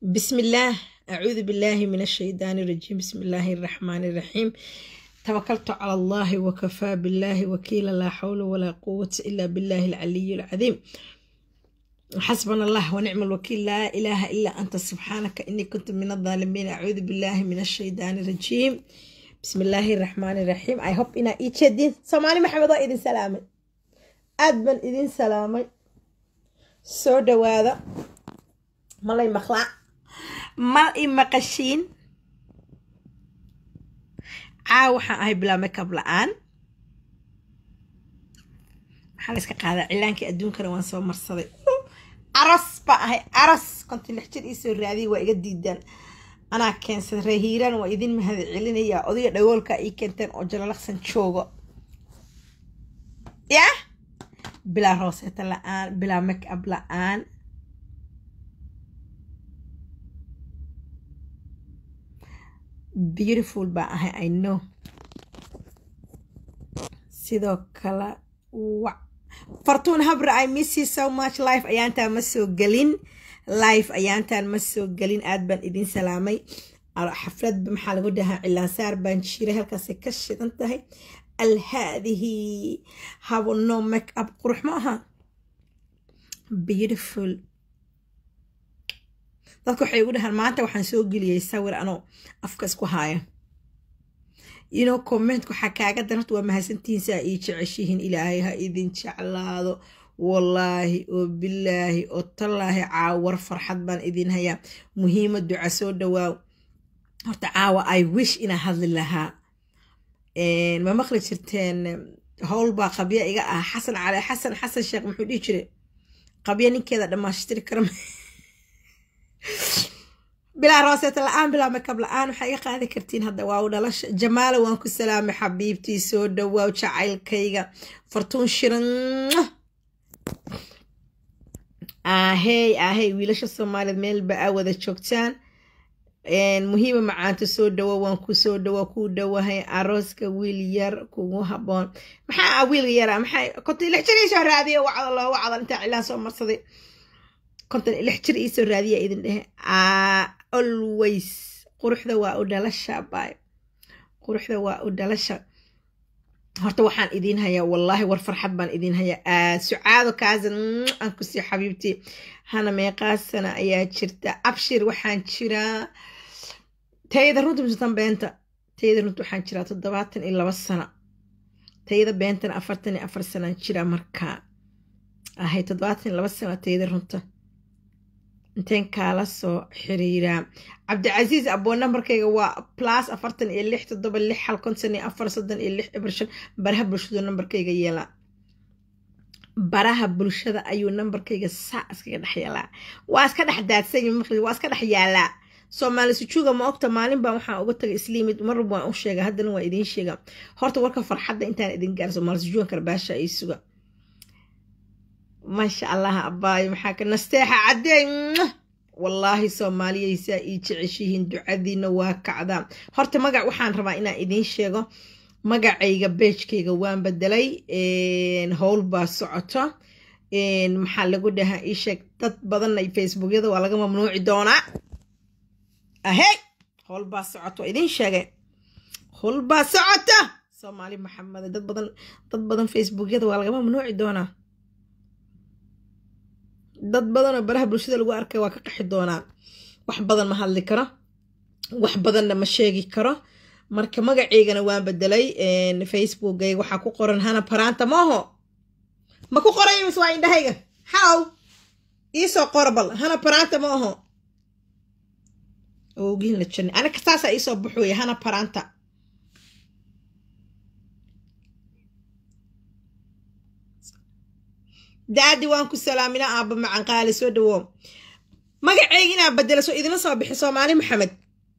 بسم الله أعوذ بالله من الشيطان الرجيم بسم الله الرحمن الرحيم توكلت على الله وكفى بالله وكيلا لا حول ولا قوة إلا بالله العلي العظيم حسبنا الله ونعم الوكيل لا إله إلا أنت سبحانك إني كنت من الظالمين أعوذ بالله من الشيطان الرجيم بسم الله الرحمن الرحيم I hope إنا إيتش الدين سمعني محمد إذن سلامي أدبن إذن سلامي سو دواذا مالي مخلع mal i maqashiin caaw waxaan ahay bilaa makeup la-aan waxaa la iska qaadaa cilaankii adduunkana waan soo marsaday aras baa ahay aras konton lix jir iisoo raadiyay waa iga diidaan anaa keensaday reehiiraan waa idin mahad celinayaa odaya dhagoolka ii keenteen oo jalalaqsan joogo yah bilaa rooseeta la-aan bilaa makeup la-aan beautiful baa ahay i know sidoo kale wa fartuun habra i miss you so much life ayaantaan ma soo gelin life ayaantaan ma soo gelin aad baan idin salaamay xafladba maxaa lagu dhahaa cilaansaar baan jiray halkaasay ka shidan tahay alhaadihi habo no make up qurux ma aha beautiful dadka waxay igu dhahaan maanta waxaan soo geliyay sawir anoo afka isku haaya ino comment waxaa kaaga dan horta waa mahadsantihiin saa ii jeceshihiin ilaahay ha idin jeclaado wallaahi oo bilaahi oo tallaahi caawar farxad baan idin hayaa muhiima duca soo dhawaaw horta caawa i wish inaa hadli lahaa ma maqli jirteen howl baa qabya iga ah xasan cali xasan xasan sheekh muxuu dhihi jiray qabya ninkeeda dhammaashtiri kara bilaa rooseeta la-aan bilaa makab la-aan waxaa iga qaadi kartiin hadda waa u dhalasha jamaala waan ku salaamay xabiibtii soo dhawaaw jacaylkayga fartuun shiran ahey ahey wiilasha soomaaliyeed meelba aa wada joogtaan muhiima macaanta soo dhawo waan ku soo dhawo ku dhawahay arooska wiil yar kugu haboon maxaa wiil yara maxay konta lix jir iisoo raadiya wacda loo wacda intaa cilaan soo marsaday konton lix jir iisoo raadiya idin dhehe always quruxda waa u dhalasha baay quruxda waa u dhalasha horta waxaan idiin hayaa wallaahi war farxad baan idiin hayaa sucaado kaasan aan ku sii xabiibtii hana meeqaa sana ayaa jirta abshir waxaan jiraa tayada runta misatan beenta tayada runta waxaan jiraa toddobaatan iyo laba sano tayada beentana afartan iyo afar sanaan jiraa markaa ahay toddobaatan iyo laba sano tayada runta inteen kaala soo xiriiraa cabdicasiis aboo nambarkayga waa plus afartan iyo lix toddoba lix hal konton iyo afar soddon iyo lix ibir shan baraha bulshadu nambarkayga yeelaa baraha bulshada ayuu nambarkayga saa iskaga dhex yeelaa waa iska dhex daadsan maqli waa iska dhex yaalaa soomaali sujuuga ma ogta maalin baan waxaan uga tagay isliimid marrab waan u sheega haddana waa idiin sheega horta warka farxadda intaan idin gaar soomaali sujuugan karbaasha ay suga maasha allah abaayo maxaa ka nasteexa caddeey wallaahi soomaaliyaysaa ii jeceshihiin ducadiina waa kacdaa horta magac waxaan rabaa inaan idiin sheego magacayga beejkayga waan bedelay howl baa socoto maxaa lagu dhahaa ii sheeg dad badanna facebookyada waa laga mamnuuci doonaa ahey howl baa socoto idiin sheegay howl baa socota soomaali maxamed dad badan dad badan facebookyada waa laga mamnuuci doonaa dad badanoo baraha bulshada lagu arkay waa ka qaxi doonaa wax badan ma hadli karo wax badanna ma sheegi karo marka magaceygana waan bedelay facebookayga waxaa ku qoran hana paraanta maaho ma ku qoray mis waa indhahayga haw iisoo qora bal hana paraanta ma aho ogiin la jirnay aniga saasaa iisoo baxooya hana paraanta daadi waan ku salaamina aabba macanqaali soo dhawo magaceyga inaa bedela soo idinla soo bixi soomaali maxamed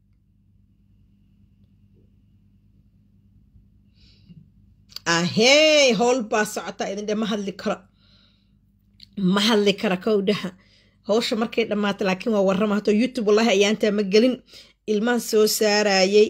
ahey howl baa socotaa idin dhe ma hadli karo ma hadli kara kow dhaha howsha markay dhammaata laakiin waa warrama hato youtube wallahi ayaantaa ma gelin ilmaan soo saarayay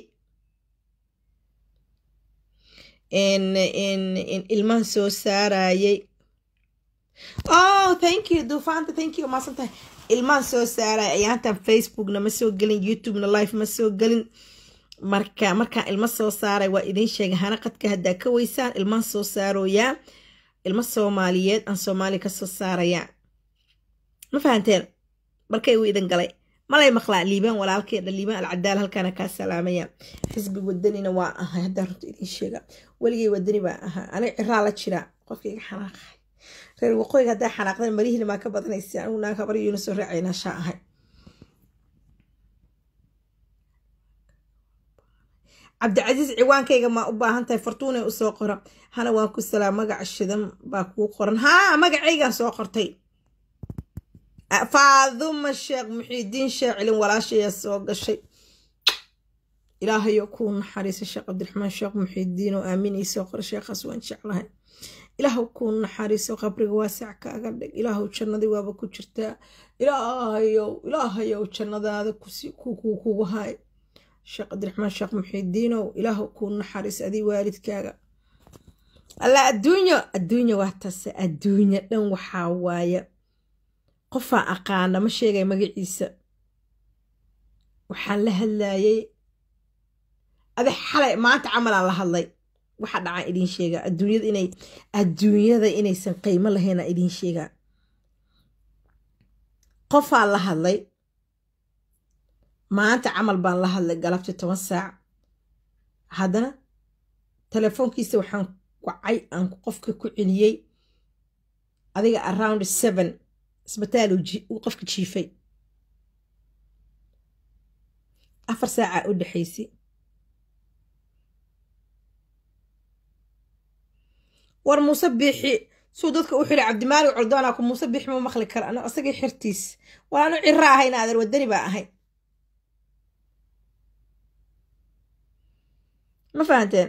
ilmaan soo saarayay oh thank you duufaanta thank you maasan tahay ilmaan soo saaray ayaantan facebookna ma soo gelin youtubena life ma soo gelin marka markaan ilmo soo saaray waa idiin sheegay hana qadka haddaa ka weysaan ilmaan soo saarooyaa ilmo soomaaliyeed aan soomaali ka soo saarayaa ma fahanteen markay uu idin galay malay maqlaa liibaan walaalkeedha liibaan alcadaal halkaana kaa salaamaya xisbi wadanina waa ahay haddaa runta idiin sheega weligay wadani baa ahaa aniga ciraa la jiraa qofkaiga xanaaqahay reer waqooyiga haddaa xanaaqdan marihiina maa ka badanaysa anigu naag habar yuuna soo raacayna shaa ahay cabdicasiis ciwaankayga maa u baahan tahay fartuunay usoo qora hana waan ku salaam magaca shidan baa kuu qoran haa magacaygaan soo qortay faaduma sheekh muxiidiin shaacilin walaashayaa soo gashay ilaahayo kuu naxariisa sheekh cabdiraxmaan sheekh muxiidiin oo aaminay soo qora sheekhaas waan jeclahay ilaahu kuu naxariiso qabriga waasac kaaga dhig ilaahu jannadii waaba ku jirtaa ilaahayow ilaahayow jannadaada kugu haay sheekh cabdiraxmaan sheekh muxiidiinow ilaahu kuu naxariis adii waalidkaaga alla adduunyo adduunya waa tase adduunya dhan waxaa waaya qofaa aqaana ma sheegay magaciisa waxaan la hadlayay adi xalay maanta camalaan la hadlay waxa dhacaan idiin sheegaa adduunyada inay adduunyada inaysan qiimo lahaynaa idiin sheegaa qofaa la hadlay maanta camal baan la hadlay galabtii toban saac haddana telefoonkiisa waxaan wacay aan qofka ku celiyey adiga around seven isbitaal uu qofka jiifay afar saaca u dhexaysay war muuse biixi suu dadka u xidhay cabdimaalig coldoonaa ku muuse biixi ma maqli kara ano isagii xirtiis war anu ciro ahayna adeer wadani baa ahay ma fahanteen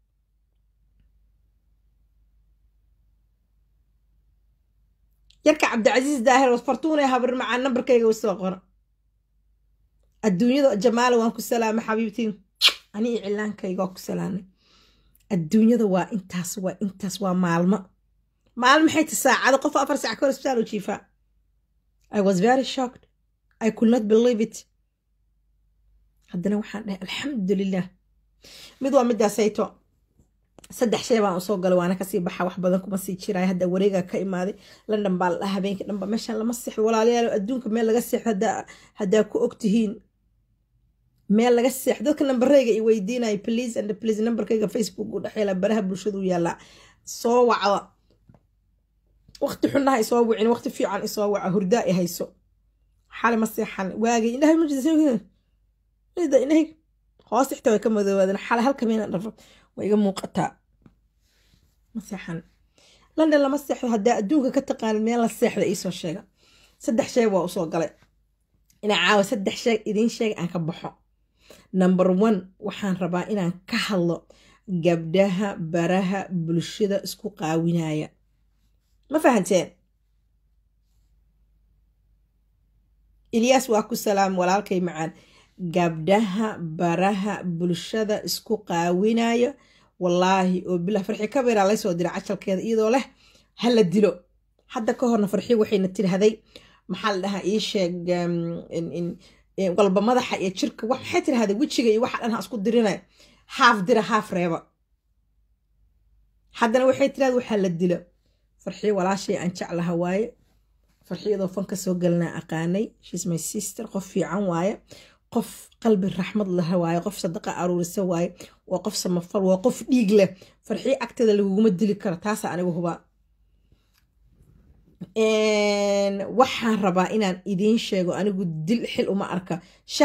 yarka cabdicasiis daahir fartuunay habir macaa nambarkayga usoo qora adduunyada jamaala waan ku salaamay xabiibtiin ani iyo cilaankayga waa ku salaamay adduunyada waa intaas waa intaas waa maalmo maalmo maxay ta saacado qof afar saac kahor isbitaal u jiifaa i was very shocked i could not believe it haddana waxaan dhahay alxamdulilah mid waa midaasayto saddex shay baan usoo galay waana kasii baxa wax badan kuma sii jiraay hadda wareegaa ka imaaday london baa la dhaha habeenka dhanba meeshaan lama seexdo walaalayaal adduunka meel laga seexdo haddaa ku ogtihiin meel laga seexdo dadka nambareyga i weydiinaya please and please nambarkayga facebook u dhexeela baraha bulshadu yaallaa soo wacda waqti xunaha isoo wicin waqti fiican isoo waca hurdaa i hayso xali ma seexan waagay indhahay indhahay hoos ixta way ka madoobaadeen xale halka meena dhafo waa iga muuqataa ma seexan london lama seexdo haddaa adduunka ka taqaanid meel la seexda iisoo sheega saddex sheeg waa usoo galay inaa caawa saddex sheeg idiin sheega aan ka baxo number one waxaan rabaa inaan ka hadlo gabdhaha baraha bulshada isku qaawinaya ma fahanteen ilyaas waa ku salaam walaalkay macaan gabdhaha baraha bulshada isku qaawinayo wallaahi oo bilah farxi kabeeraa laysoo dira cajalkeeda iyadoo leh hala dilo hadda ka horna farxi waxayna tirahday maxaa la dhahaa ii sheeg walba madaxa iyo jirka waxay tirahday wejiga iyo waxa dhan ha isku dirinay haaf dira haaf reeba haddana waxay tirahda waxaa la dilo farxi walaashay aan jeclaha waaye farxiyadoo fanka soo galanaa aqaanay shes my sister qof fiican waaye qof qalbi raxmad laha waaye qof sadaqa aruurisa waaye waa qof samafal waa qof dhiig leh farxiyo agteeda laguguma dili karo taasa anigu hubaa waxaan rabaa inaan idiin sheego anigu dil xil uma arka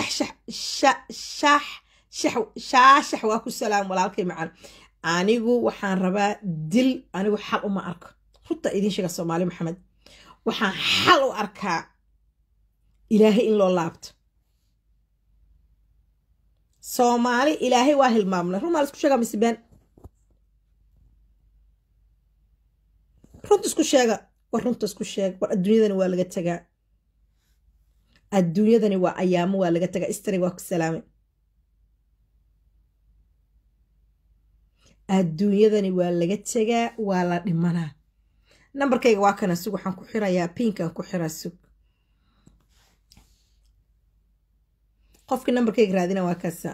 shaashax waa ku salaam walaalkay macaan anigu waxaan rabaa dil anigu xal uma arko runta idiin sheega soomaali maxamed waxaan xal u arkaa ilaahay in loo laabto soomaali ilaahay waa hilmaamnay run maa laisku sheegaa misbeen runta isku sheega war runta isku sheeg war adduunyadani waa laga tagaa adduunyadani waa ayaamo waa laga tagaa istari waa ku salaamay adduunyadani waa laga tagaa waa la dhimanaa nambarkayga waa kana sug waxaan ku xirayaa pinkaan ku xiraa sug qofkii nambarkayga raadina waa kaasa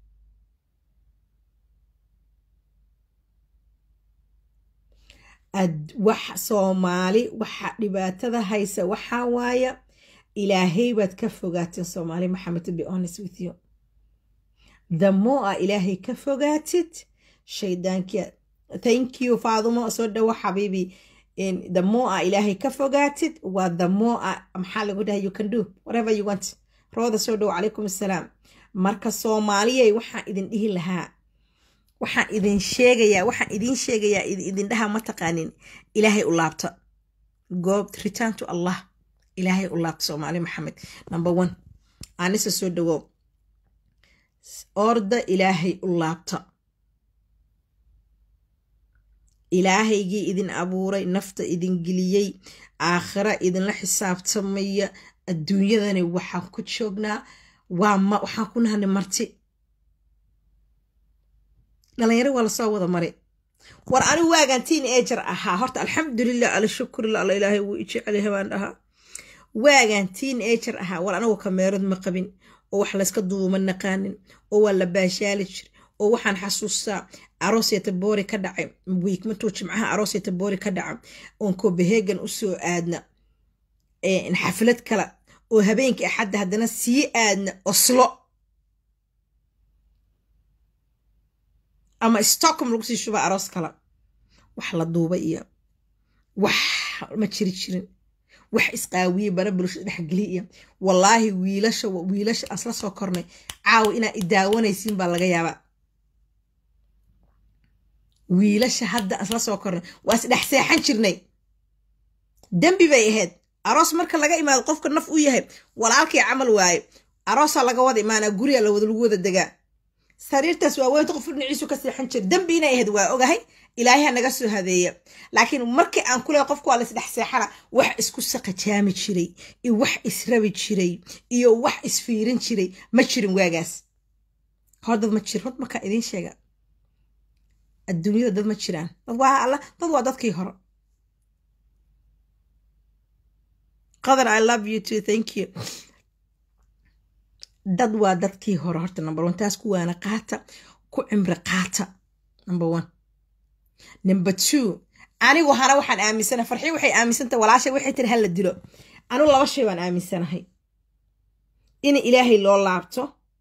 wax soomaali waxa dhibaatada haysa waxaa waaya ilaahay baad ka fogaateen soomaali maxamed to be honest with you the more a ilaahay ka fogaatid shaydaankia thank you faadumo soo dhawo xabiibi the more a ilaahay ka fogaatid waa the more a maxaa lagu dhahay you can do whatever you want rooda soo dhawo calaykum assalaam marka soomaaliyay waxaan idin dhihi lahaa waxaan idin sheegayaa waxaan idin sheegayaa idin dhaha ma taqaanin ilaahay u laabta goob return to allah ilaahay u laabta soomaali maxamed number one anise soo dhawow orda ilaahay u laabta ilaahaygii idin abuuray nafta idin geliyey aakhira idinla xisaabtamaya adduunyadani waxaan ku joognaa waa ma waxaan ku nahanay marti dhalinyaro waa lasoo wada maray war anigu waagaan tiin ejar ahaa horta alxamdulilah ala shukurila alla ilaahay wuu ijecelahay baan dhahaa waagaan tiin ejar ahaa war anigu kameerad ma qabin oo wax layska duuma naqaanin oo waa la baashaali jir oo waxaan xasuustaa arooseta boori ka dhacay wiikmatuu jimcaha arooseta boori ka dhaca oon copenhagen usoo aadna xaflad kale oo habeenkii axadda haddana sii aadna oslo ama stockholm lagu sii shuba aroos kale wax la duubay iyo wax ma jiri jirin wax isqaawiye bara bulshada dhexgeliya iyo wallaahi wiilasha wiilasha asla soo kornay caawa inaa idaawanaysiin baa laga yaabaa wiilasha hadda asla soo kornay waa isdhex seexan jirnay dembi bay ahayd aroos marka laga imaado qofka naf u yahay walaalkii camal waaye aroosaa laga wada imaanaa guriga lagu wada degaa sariirtaas waa weynta qof dhinaciisu ka seexan jira dembi inay ahayd waa ogahay ilaahay naga soo hadeeya laakiin markii aan ku leehay qofku waa laisdhex seexana wax isku saqajaami jiray iyo wax israbi jiray iyo wax isfiirin jiray ma jirin waagaas hor dad ma jir hor markaa idiin sheega adduunyada dad ma jiraan dad waa alla dad waa dadkii hore qadar i love you too thank you dad waa dadkii hore horta number one taas kuwaana qaata ku cimri qaata number one number two anigu hana waxaan aaminsanahay farxii waxay aaminsantahay walaashay waxay tiri hala dilo anigu laba shay baan aaminsanahay in ilaahay loo laabto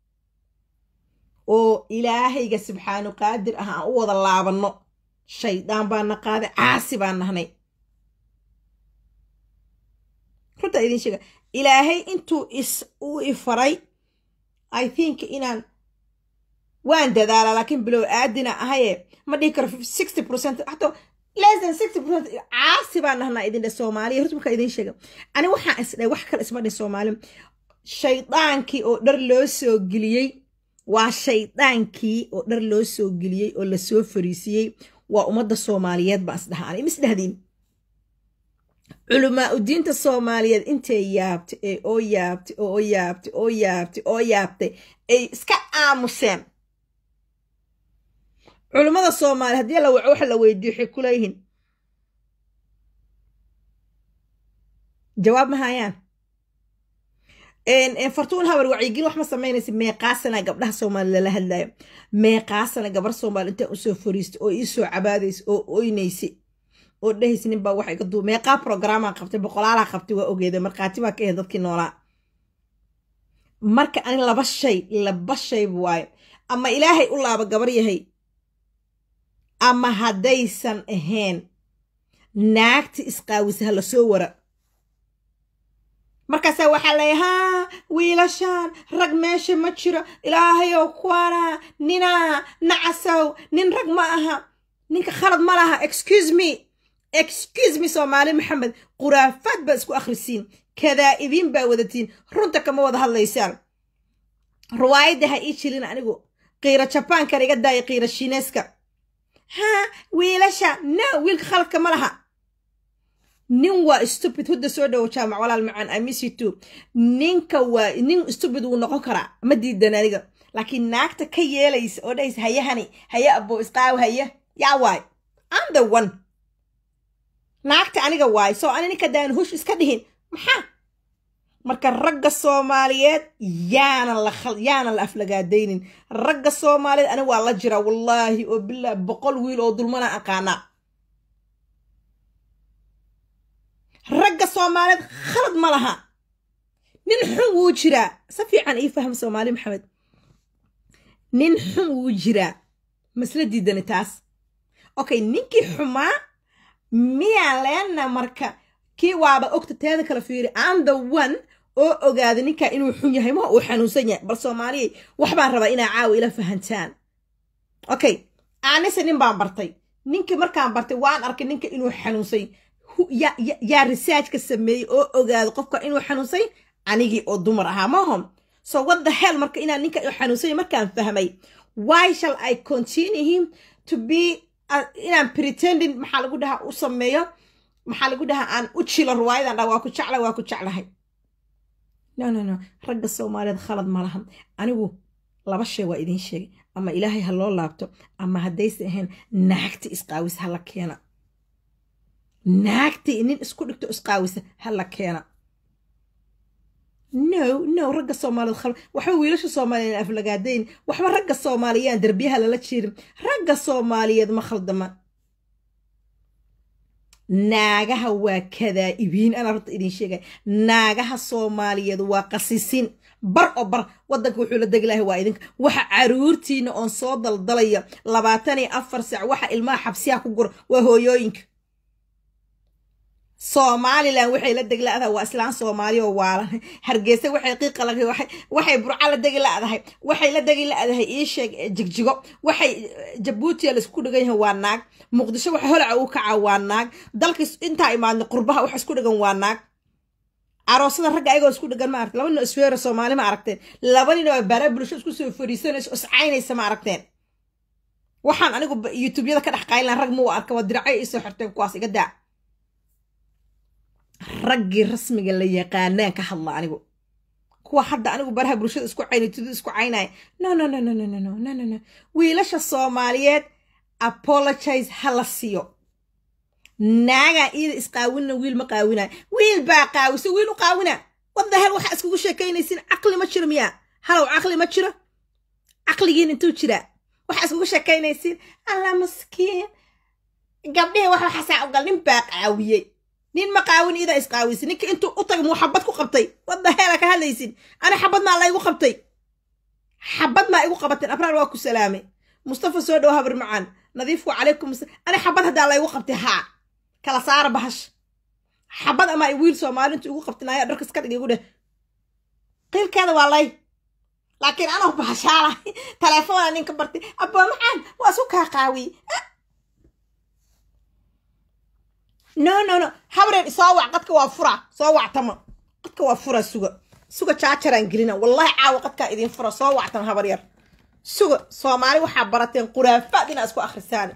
oo ilaahayga subxaanu qaadir ah aan u wada laabanno shaydaan baana qaaday caasi baan nahnay runtaa idiin sheega ilaahay intuu is u ifaray i think inaan waan dadaala laakiin bilow aadina ahaye ma dhihi karo sixty percent hataa less than sixty percent caasi baan nahnaa idin dhe soomaaliya horta markaa idiin sheega ani waxaan isdhay wax kale isma dhin soomaali shaydaankii oo dhar loo soo geliyey waa shaydaankii oo dhar loo soo geliyey oo lasoo fariisiyey waa ummadda soomaaliyeed baan isdhaha ani misdhahdiin culamaa udiinta soomaaliyeed intay yaabtay ee oo yaabtay oo yaabtay oo yaabtay oo yaabtay ay iska aamuseen culummada soomaaliya haddii la waco waxa la weydiiyo waxay ku leeyihiin jawaab ma hayaan fartuun habar wacyigelin wax ma samaynaysa meeqaasana gabdhaha soomaaliya lala hadlayo meeqaasana gabar soomaaliya intaa usoo fariistay oo iisoo cabaadaysa oo oynaysay oo dhehaysa nin baa waxa iga duu meeqaa programaa qabtay boqolaalaa qabtay waa ogeeda markhaati baa ka ahayd dadkii noolaa marka ani laba shay laba shay waayo ama ilaahay u laaba gabar yahay ama haddaysan ahayn naagta isqaawisa ha lasoo wara markaasaa waxaa leeya haa wiilashaan rag meesha ma jiro ilaahayow kuwana ninaa nacasow nin rag ma aha ninka khalad ma laha excuse me excuse me soomaali maxamed khuraafaad baa isku akhrisiin kadaa'ibiin baa wadatiin runta kama wada hadlaysaan riwaayadda ha ii jilin anigu qiira jabaankana iga daaya qiira shiineeska haa wiilasha no wiilka khaladka ma laha nin waa stupid hudda soo dhowo jaamac walaal macaan amisitu ninka waa nin stupid wuu noqon karaa ma diidan aniga laakiin naagta ka yeelaysa oo dhahaysa hayahani haya abo isqaaw haya yaa waay am the one naagta aniga waay soo ani ninka daan hush iska dhihin maxaa marka ragga soomaaliyeed yaana la yaana la aflagaadaynin ragga soomaaliyeed aniga waa la jiraa wallaahi oo bilaa boqol wiil oo dulmana aqaanaa ragga soomaaliyeed khalad ma laha nin xun wuu jiraa si fiican ii faham soomaali maxamed nin xun wuu jiraa masla diidani taas okay ninkii xumaa miyaan leena marka kii waaba ogta teeda kala fiiri am the one oo ogaada ninkaa inuu xun yahay ma uu xanuunsan yahay bal soomaaliyay waxbaan rabaa inaa caawa ila fahantaan okay aanise nin baan bartay ninkii markaan bartay waan arkay ninka inuu xanuunsay yaa researchka sameeyey oo ogaada qofka inuu xanuunsay anigii oo dumar ahaa mahom so what the hell marka inaan ninka xanuunsay markaan fahmay why shall i continue him to be inaan pretending maxaa lagu dhahaa u sameeyo maxaa lagu dhahaa aan u jilo ruwaayadan dha waa ku jecla waa ku jeclahay no no no ragga soomaaliyeed khalad ma lahan anigu laba shay waa idiin sheegay ama ilaahay ha loo laabto ama haddayse ahayn naagta isqaawisa hala keena naagtii nin isku dhigto isqaawisa hala keena no no ragga soomaaliyeed khalad waxba wiilasha soomaaliyeed aflagaadayn waxba ragga soomaaliyaan derbiyaha lala jirin ragga soomaaliyeed ma khaldama naagaha waa kadaa'ibiin anaa horta idin sheegay naagaha soomaaliyeed waa qasisin bar oo bar waddanka wuxuu la degi lahay waa idinka waxa caruurtiina oon soo daldalaya labaatan iyo afar sac waxa ilmaha xabsiyaha ku gura waa hooyooyinka somalilan waxay la degi ladahay waa islaan soomaali oo waalan hargeysa waxay qiiqala waxay burca la degi ladahay waxay la degi ladahay iisheeg jigjigo waxay jabuutiya laisku dhigan yahay waa naag muqdisho waxa holaca u kaca waa naag dalkii intaa imaadna qurbaha wax isku dhigan waa naag aroosada ragga ayagoo isku dhigan ma aragteen laba nin isweera soomaali ma aragteen laba nin oo bara bulsho isku soo fariisanayso iscaynaysa ma aragteen waxaan anigu youtubeyada ka dhex qaylan rag muu arka waa diracay isoo xirteen kuwaas iga daa raggii rasmiga la yaqaanaan ka hadla anigu kuwa hadda anigu baraha bulshada isku caynay tudu isku caynaya no no no no no no no no no no wiilasha soomaaliyeed apologize ha la siiyo naagaa iyada isqaawinna wiil ma qaawinaya wiil baa qaawisa wiil u qaawina wadda hel waxaa iskugu sheekaynaysin caqli ma jiro miyaa halow caqli ma jiro caqligiin intuu jiraa waxaa iskugu sheekaynaysin alla maskiin gabdhihii wax waxaasaa ogal nin baa qaawiyey nin ma qaawin idaa isqaawisa ninka intuu u tagay muu xabad ku qabtay wadda heela ka hadlaysin ani xabad maa laygu qabtay xabad maa igu qabateen abraar waa ku salaamay mustafa soo dhow habar macaan nadiifku calaykum ani xabad haddaa laygu qabtay haa kala saara bahash xabad ama ay wiil soomaalintu igu qabtin ayaa dharkas ka dhig igu dheh qiilkeeda waa lay laakiin anoo bahashaala telefoona ninka bartay abaa macaan waa isu kaa qaawiyey no no no habreen soo wac qadka waa fura soo wactama qadka waa fura suga suga jaajaraan gelina wallahi caawa qadkaa idin fura soo wactama habar yar suga soomaali waxaa barateen quraafaad inaa isku akhrisaan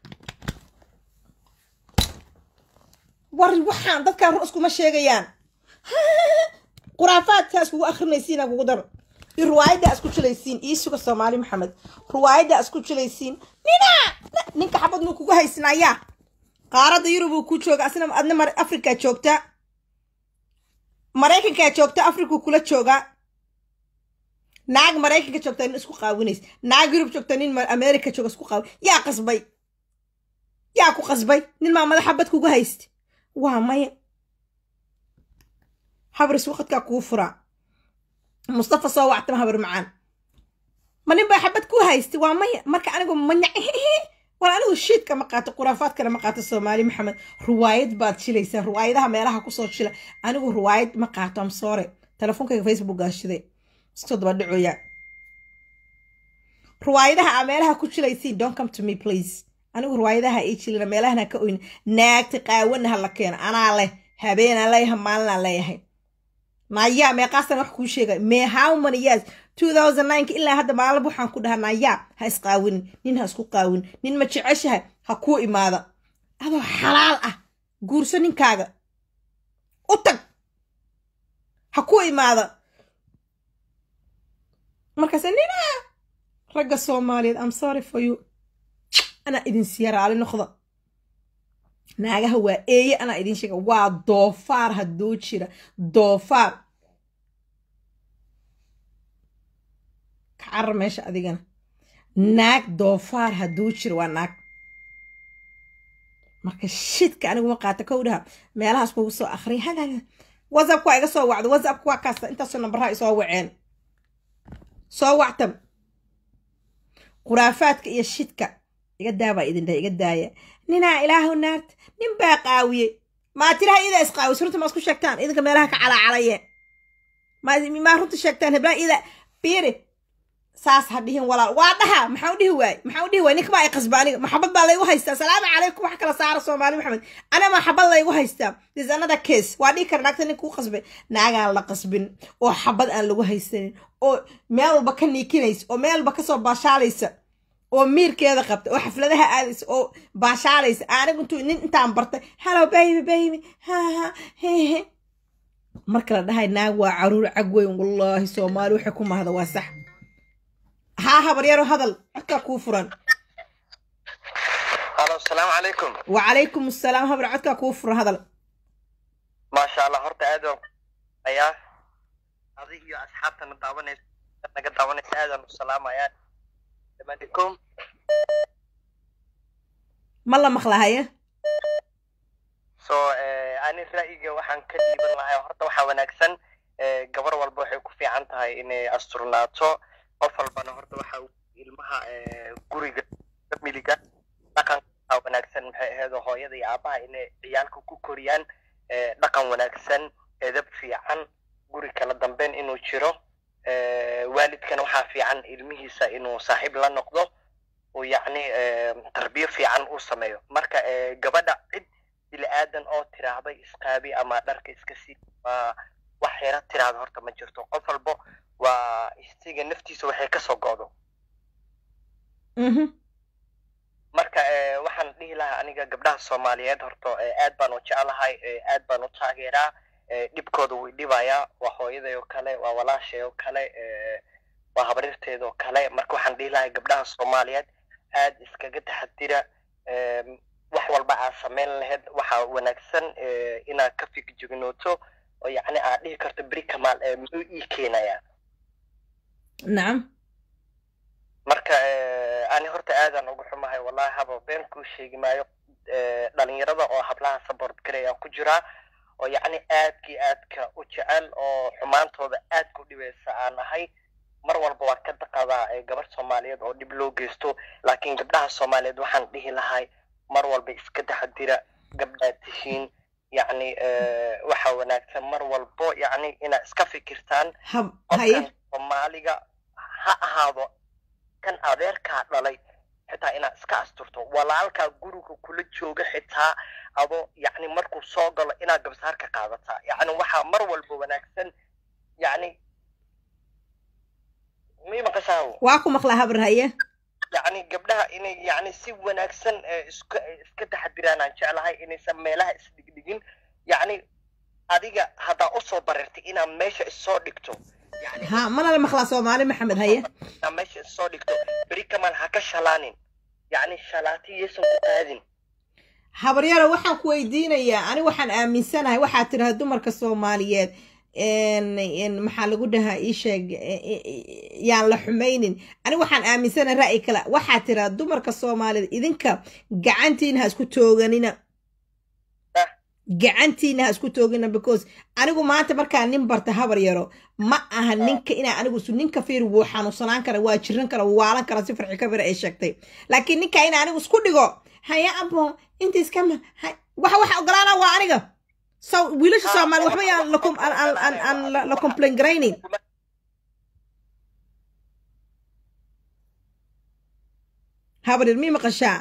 war waxaan dadkaan ru iskuma sheegayaan quraafaadkaa iskugu akhrinaysiina kugu daro iyo ruwaayaddaa isku jilaysiin ii suga soomaali maxamed ruwaayaddaa isku jilaysiin nina ninka xabad muu kugu haysnayaa qaaradda yurub uu ku jooga asna adna mar afrikaa joogta maraykankaa joogta afrikuu kula joogaa naag maraykanka joogta nin isku qaawinays naag yurub joogta nin america jooga isku qaawi yaa qasbay yaa ku qasbay nin maa madaxa bad kugu haysta waa maya habris waqadkaa kuu furaa mustafa soo wactama habar macaan ma nin baa xabad ku haysta waa maya marka anigu manya war anigu shiidka ma qaato khuraafaadkana ma qaato soomaali maxamed ruwaayad baad jilaysaan ruwaayadaha meelaha kusoo jila anigu ruwaayad ma qaato am soore telefonkayga facebookaa shiday iskasoo daba dhacoya ruwaayadaha aa meelaha ku jilaysiin don't come to me please anigu ruwaayadaha ii jilina meelahana ka oyna naagta qaawana ha la keeno anaa leh habeenaan leeyahay maalinaan leeyahay nayaa meeqaasan wax kuu sheegay mee how many years two thousand nineka ilaa hadda maalab waxaan ku dhahaa nayaa ha isqaawinin nin ha isku qaawin nin ma jeceshahay ha kuu imaada adoo xalaal ah guurso ninkaaga u tag ha kuu imaada markaase nina ragga soomaaliyeed am sorry for you anaa idin siiya raali noqda naagaha waa eeye anaa idin sheega waa doofaar hadduu jira doofaar carar meesha adigana naag doofaar hadduu jiro waa naag marka shidka aniguma qaata kow dhaha meelahaas kugu soo akhriya hada whatsappka waa iga soo wacdo whatsappka waa kaasta intaasoo nambaraha isoo waceen soo wactam khuraafaadka iyo shidka iga daabaa idin dhaha iga daaya ninaa ilaahu naarta nin baa qaawiyey maa tiraha idaa isqaawis runta ma isku sheegtaan idinka meelaha ka calacalaye maa runta sheegtaan heblaha ida biiri saas ha dhihin walaal waa dhaha maxaa u dhihi waay maxaa u dhihi waay ninka baa ay qasba aniga maxabad baa laygu haystaa salaamu calaykum wax kala saara soomaali maxamed ana maxabad laygu haystaa this another case waa dhihi kara naagta ninka u qasbay naagaan la qasbin oo xabad aan lagu haysanin oo meel walba ka niikinaysa oo meel walba kasoo baashaalaysa oo miirkeeda qabta oo xafladaha aadaysa oo baashaalaysa anigu intuu nin intaan bartay hello baby baby ha ha hehe marka la dhahay naag waa caruur cag weyn wallaahi soomaali waxay ku mahda waa sax ها هبريرو هذا عدك كوفرا الو السلام عليكم وعليكم السلام هبر عدك كوفر هذا ما شاء الله horta aad waan ayaa adig iyo asxaabtana daawanaysa naga daawanaysa aadaan u salaamayaa dhammaantikum ma la maqlahaye so ani ra'yiga waxaan ka dhiiban lahay horta waxaa wanaagsan gabar walba waxay ku fiican tahay inay asturnaato qof walbana horta waxa ilmaha guriga familiga dhaqanka wanaagsan maxay ahayd hooyada iyo aabaha inay ciyaalka ku koriyaan dhaqan wanaagsan edab fiican guri kala dambeyn inuu jiro waalidkana waxaa fiican ilmihiisa inuu saaxiib la noqdo oo yacni tarbiyo fiican uu sameeyo marka gabadha cid bili aadan oo tiraahday isqaabi ama dharka iska sii wax yara tiraahda horta ma jirto qof walbo waa isiga naftiisa waxay kasoo go'do marka waxaan dhihi lahaa aniga gabdhaha soomaaliyeed horta aad baan u jeclahay aad baan u taageeraa dhibkooda way dhibayaa waa hooyaday oo kale waa walaashay oo kale waa habriirteeda oo kale marka waxaan dhihi lahay gabdhaha soomaaliyeed aad iskaga taxadira wax walba aad samayn lahayd waxaa wanaagsan inaad ka fikjignooto oo yacni aad dhihi karto beri kamaal muxuu ii keenayaa nacam marka ani horta aadaan uga xumahay wallahi haba been kuu sheegi maayo dhalinyarada oo hablaha support garayaan ku jiraa oo yacni aadkii aadka u jecel oo xumaantooda aadka u dhibeysa aan ahay mar walba waan ka daqadaa gabar soomaaliyeed oo dhib loo geysto laakiin gabdhaha soomaaliyeed waxaan dhihi lahay mar walba iska taxadira gabdhaad tihiin yacni waxa wanaagsan mar walbo yacni inaad iska fikirtaan qofkan soomaaliga ha ahaado kan adeerkaa dhalay xitaa inaad iska asturto walaalkaa guriga kula jooga xitaa adoo yacni markuu soo galo inaad gabsaar ka qaadataa yacni waxaa mar walba wanaagsan yacni mi maqashaa waa ku maqlaa habar haye yacni gabdhaha inay yacni si wanaagsan iska iska taxadiraan aan jeclahay inaysan meelaha isdhigdhigin yacni adiga haddaa usoo barirtay inaad meesha issoo dhigto ha mana la maqlaa soomaali maxamed haye inaad meesha issoo dhigto beri kamal ha ka shalaanin yacni shalaati yaysan ku qaadin habaryaro waxaan ku weydiinayaa ani waxaan aaminsanahay waxaa tiraha dumarka soomaaliyeed maxaa lagu dhahaa ii sheeg yaan la xumaynin ani waxaan aaminsanahay ra'yi kale waxaa tiraha dumarka soomaaliyeed idinka gacantiina ha isku tooganina gacantiina ha isku toogina because anigu maanta markaa nin barta habar yaro ma aha ninka inaa anigu su ninka fiir wuu xanuunsanaan kara waa jiran kara wuu waalan kara si farxi kabira ay sheegtay laakiin ninka ina anigu isku dhigo haya abo inta iskama waxa waxa ogolaana waa aniga so wiilasha soomaali waxba yaan la complain garaynin habar yar mii maqashaa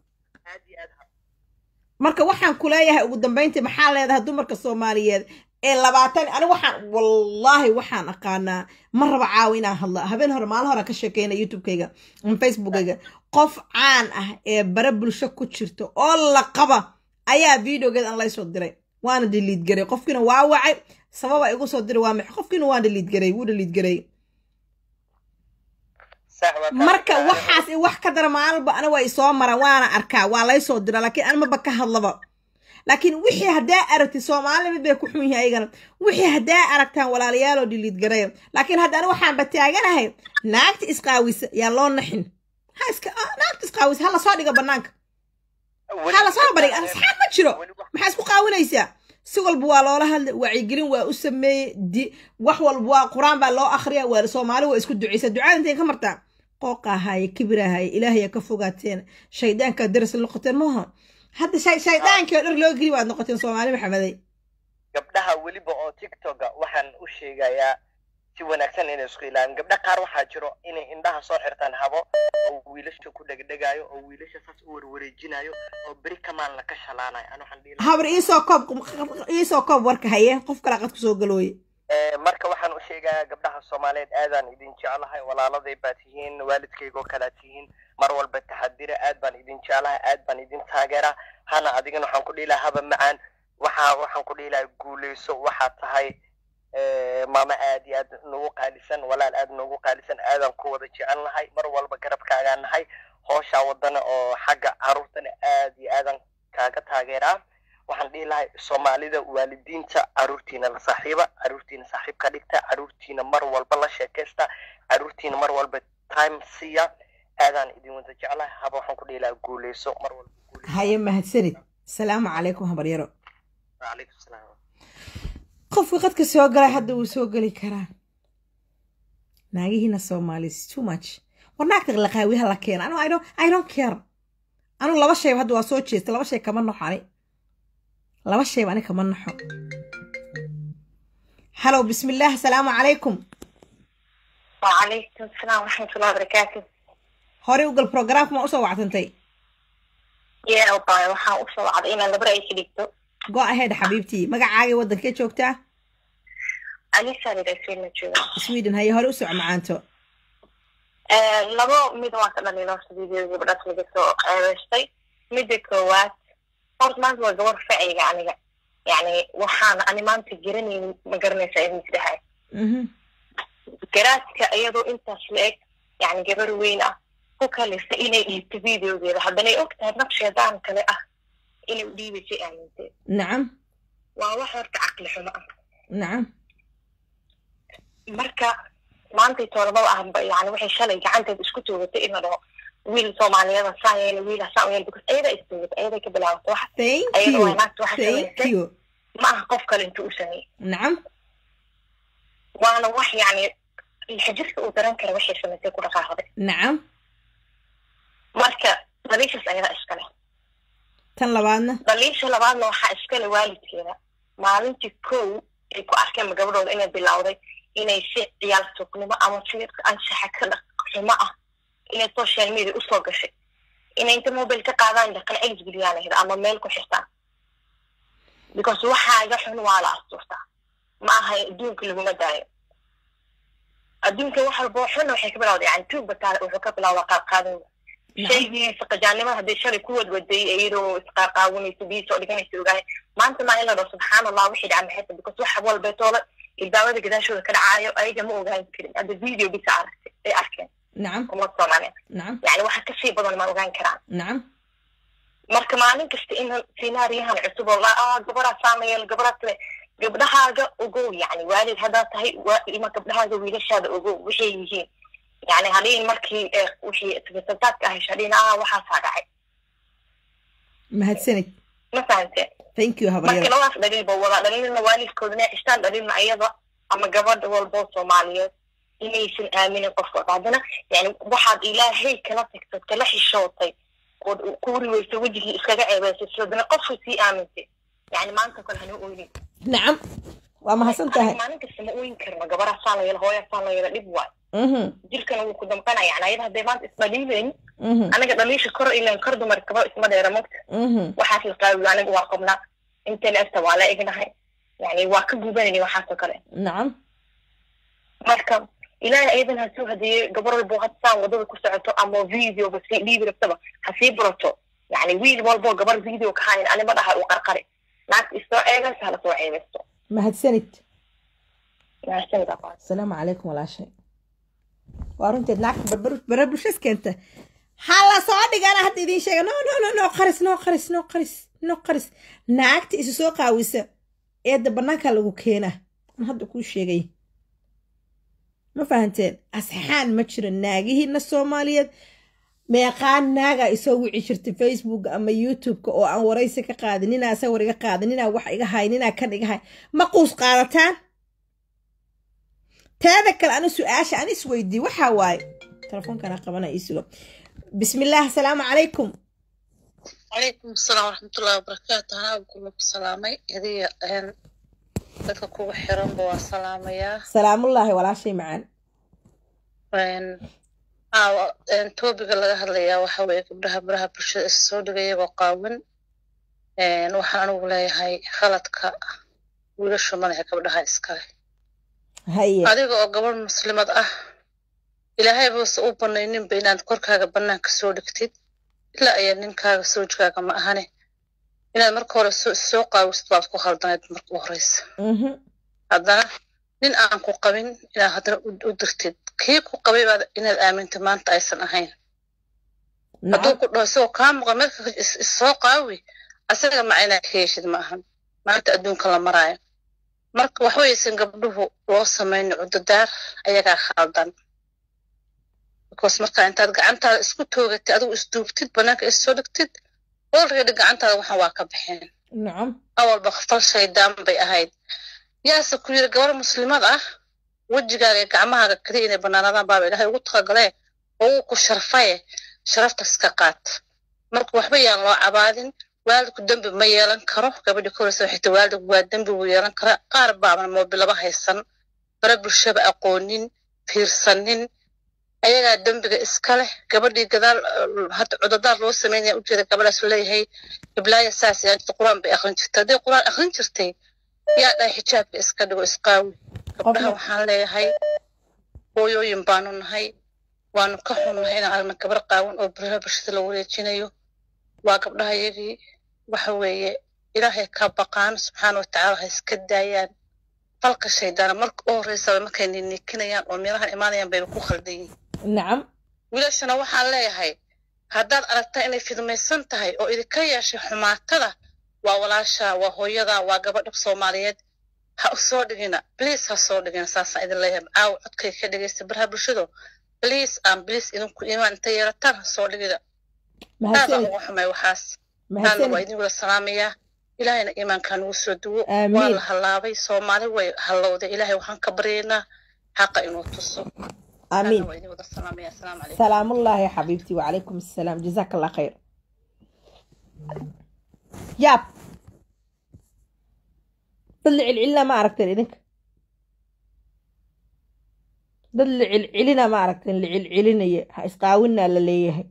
marka waxaan ku leeyahay ugu dambayntii maxaa leedahay dumarka soomaaliyeed ee labaatan ani waxaan wallaahi waxaan aqaanaa ma raba caawa inaan hadla habeen hore maalin hore ka sheekeyna youtubekayga facebookayga qof caan ah ee bare bulsho ku jirta oo la qaba ayaa videogeed aan laysoo diray waana dhiliid garay qofkiina waa wacay sababa igu soo diray waa maxay qofkiina waa dhiliid garay wuu dhiliid garay marka waxaas wax ka dara maalinba ana waa isoo mara waana arkaa waa laysoo dira laakiin animaba ka hadlaba laakiin wixii haddaa aragtid soomaali mid bay ku xun yihiin ayagana wixii haddaa aragtaan walaalayaaloo dhiliid garaya laakiin haddana waxaanba taaganahay naagta isqaawisa yaa loo naxin ha iska naagta isqaawisa ha lasoo dhiga bannaanka ha lasoo bariga asxaab ma jiro maxaa isku qaawinaysaa si walba waa loola hadlay wacyigelin waa u sameeyey di wax walba waa qur-aan baa loo akhriya waa soomaali waa isku ducaysa ducada intay ka martaa qooqaahaaye kibirahaaye ilaahaya ka fogaateen shaydaanka daras noqoteen maaha hadda shaydaankii oo dhar loo geli waad noqoteen soomaali maxamedey gabdhaha weliba oo tiktoka waxaan u sheegayaa si wanaagsan inay isku ilaalin gabdha qaar waxaa jiro inay indhaha soo xirtaan habo oo wiilasha ku dhegdhegaayo oo wiilasha saas u warwareejinayo oo beri kamaan laka shalaanayo an waxaan dhihi habar iisoo koob iisoo koob warka haye qof kale qad kusoo galooye marka waxaan u sheegayaa gabdhaha soomaaliyeed aadaan idin jeclahay walaaladay baa tihiin waalidkaygoo kalaa tihiin mar walba taxadira aad baan idin jeclahay aad baan idin taageeraa hana adigana waxaan ku dhihi lahaa haba macaan waxa waxaan ku dhihi lahaa guuleyso waxaad tahay maama aad iyo aad nagu qaalisan walaal aad nagu qaalisan aadaan ku wada jecel nahay mar walba garabkaagaa nahay hooshaa wadana oo xagga caruurtana aad iyo aadan kaaga taageeraa waxaan dhihi lahay soomaalida waalidiinta caruurtiina la saaxiiba caruurtiina saaxiib ka dhigta caruurtiina mar walba la sheekaysta caruurtiina mar walba time siiya aadaan idin wada jeclahay haba waxaan ku dhihi lahaa guuleyso mar walba haye mahadsanid asalaamu calaykum habaryaro wacalaykum salaam qofka qadka soo galay hadda wuu soo geli karaa naagihiina soomaalis too much war naagta laqaawiha la keena anu i don't care anu laba shayba hadda waa soo jeesta laba shay kama naxo ani laba shayba ani kama naxo halow bismillaah asalaamu calaykum وعليكم السلام ورحمة الله وبركاته horey ugal programka ma usoo wactantay يا أوباي وحا أوصل عضينا لبرأي كديكتو go ahead xabiibtii magacaagay waddankee joogtaa أليسا لديسين نجوة sweden haye hore u soco macaanto لبو ميدا واسا لني نورس فيديو بدأت لديكتو عرشتي ميدا كوات horta maanta waa gabar facayga aniga yani waxaan ani maanta garanaynin ma garanaysa idin tidhahay garaadka iyadoo intaas la eg yani gabar weyn ah ku kalisa inay dhiibto videogeeda haddanay og tahay naqsheedaan kale ah inay u dhiibaysay aamintee nacam waa wax horta caqli xumo ah nacam marka maantay toolabada ah yani waxay shalay gacanteed isku toogatay in la dhaho wiil soomaaliyada saan yeela wiila saan yeela because ayada istoogatay ayaday ka bilaabatay wax thank ayada you waa naagta waxa thank samaysay you ma aha qof kale intuu u sameeyey nacam waana wax yani xajirka uu daran kara waxay samaysay ku dhaqaaqday nacam marka daliishas ayadaa iskale tan labaadna daliisha labaadna waxaa iskale waalidkeeda maalintii kow ay ku arkeen gabadhooda inay bilowday inay si ciyaal sugnimo ama si anshaxa ka dhaq xumo ah inay social media usoo gashay inay inta mobile ka qaadaan dhaqan celis geliyaan ahda ama meel ku xirtaan because waxaaga xun waa la astuurtaa ma aha adduunka laguma daayo adduunka wax walboo xun waxay ka bilawda yani tuugba taa wuxuu ka bilawdaa qaadqaadin shaygii saqajaanimada hadday shalay ku wadwaday iyadoo isqaaqaawinayso biyo soo dhiganaysa ogahay maanta maa in la dhaho subxaan allah wixii dhaca maxayta because wax walbeetoola ilbaabada gadaashooda ka dhacaayo ayaga ma ogaan karin hadda video bisa aragtay ay arkeen nacam umad soomaaliyeed nacam yani waxa kasii badan ma ogaan karaan nacam marka maalin kasta in sinaariyahan cusub oo la ah gabaraa saamayeel gabaraa kale gabdhahaaga ogow yani waalid haddaad tahay waa ilma gabdhahaaga wiilashaada ogow waxay yihiin yani hadhiin markii eh, wixii sabataadka ahay hadhiin ah waxaasaa dhacay mahadsanid ma fahamteen thank you marka habaryaro labadaas dhaliil ba wada dhaliilna waalidkooda inay cistaan dhaliilna ayada ama gabadha walboo soomaaliyeed inaysan aaminin qofkooda haddana yani waxaad ilaahay kala tagtay kala xishootay ood ku riweysa wejigii iskaga ceebeysay sidana qofku sii aamintay yani maanta kale hana oynin nacam waa mahadsan tahay maalin kasta ma oyn karno gabaraa saan la yeela hooyaa saan la yeela dhib waay mhm jirkana wuu ku damqanaya yani ayada hadday maanta isdhaliileyn mhm anaga dhaliisha kor ilan kor dumar kaba isma dheera mogta mhm waxaas la qaawiyo aniga waa qabnaa intayna efta waa la egnahay yani waa ka gubanayna waxaasoo kale nacam marka ilaahay ayadan ha soo hadeeye gabar walbo hadsaan wadada ku socoto ama videoba sii dhiibi rabtaba ha sii barato yani wiil walbo gabar video ka hayn anima dhaha uu qarqari naagta isoo eegaysa hala soo ceebeysto mahadsanid mahadsanid aqoon asalaamu calaykum walaashay waa runteed naagta barbar- barabulshas keenta hala soo dhigana hadda idiin sheega no no no no qaris no qaris no qaris no qaris naagta isu soo qaawisa eedda bannaanka lagu keenaa an hadda kuu sheegay ma fahanteen asxaan ma jiro naagihiina soomaaliyeed meeqaan naaga isoo wici jirtay facebook ama youtube-ka oo aan waraysi ka qaadin ninaa sawir iga qaadin ninaa wax iga hay ninaa kan iga hay ma quus qaadataan teeda kale anu su-aasha an isweydii waxaa waaye telefoonkanaa qabana isugo bismillaah asalaamu calaykum calaykum asalaam waraxmatullahi wabarakaatu anaa kuma ku salaamay adiga dadka kugu xiranba waa salaamayaa salaamullaahi walaashay macaan topiga laga hadlayaa waxa weeye gabdhaha baraha bulshada is soo dhigay iyagoo qaawan waxaan anigu leeyahay khaladka wiilashu madaxa gabdhaha iskale haye adiga oo gabadh muslimad ah ilaahay buuse u banayninba inaad korkaaga bannaanka soo dhigtid ilaa ayaa ninkaaga soojkaaga ma ahane inaad marka hore soo qaawisid baad ku khaldanayd marka u horeysa haddana nin aan ku qabin inaad haddana u dirtid kii ku qabay baad inaad aaminta maanta aysan ahayn hadduu ku dhaho isagoo kaa muqan marka issoo qaawi asaga maca inaad ka yeeshid ma ahan maanta adduunka la maraayo marka waxwaysan gabdhuhu loo samayno cudadaar ayagaa khaldan because marka intaad gacantaada isku toogatid adigu isduubtid bannaanka issoo dhigtid olready gacantaada waxaan waa ka baxeen nacam awalba fal shaydaan bay ahayd yaase ku yiri gabar muslimad ah wejigaaga iyo gacmahaaga kaliya inay bannaanadaan baaba ilaahay ugu talagalee oo uu ku sharfaye sharafta iska qaat marka waxba yaan loo cabaadin waalidku dembi ma yeelan karo gabadhi koreysa waxay tahay waalidku waa dembi wuu yeelan karaa qaar baaban moobilaba haysan bara bulshaba aqoonin fiirsanin ayagaa dembiga iska leh gabadhii gadaal hadda cudadaar loo sameynaya ujeeda gabadhaas leeyahay iblaaya saas yaa jirta qur-aan bay akrin jirtay hadday qur-aan akrin jirtay yaa dhahay xijaabka iska dhigo isqaawi gabdhaha waxaan leeyahay hooyooyin baanu nahay waanu ka xunnahay inaan aragna gabar qaawan oo baraha bulshada la wareejinayo waa gabdhaha yagii waxa weeye ilaahay ka baqaan subxaana watacaala ha iska daayaan falka shaydaana marka u horreysaba markay niiniikinayaan oo meelahan imaanayaan bayba ku khaldan yihin nacam wiilashana waxaan leeyahay haddaad aragtaa inay fidmaysan tahay oo idinka yeeshay xumaatada waa walaasha waa hooyada waa gabadha soomaaliyeed ha u soo dhigina bliis ha soo dhigina saasaan idin leeyahay caawa codkay ka dhegaysta baraha bulshado bliis aan bliis idinku imaan inta yeerataan ha soo dhigida aadaan uga xumay waxaas aadna waa idin wada salaamayaa ilaahayna iimaankaa nagu soo duwo waa la hallaabay soomaali way hallowday ilaahay waxaan ka baryaynaa xaqa inuu tuso آمين سلام الله يا حبيبتي وعليكم السلام جزاك الله خير ياب طلع العلة ما عرفت إذنك طلع العلنا ما عرفت اللي العلنا اسقاونا لليه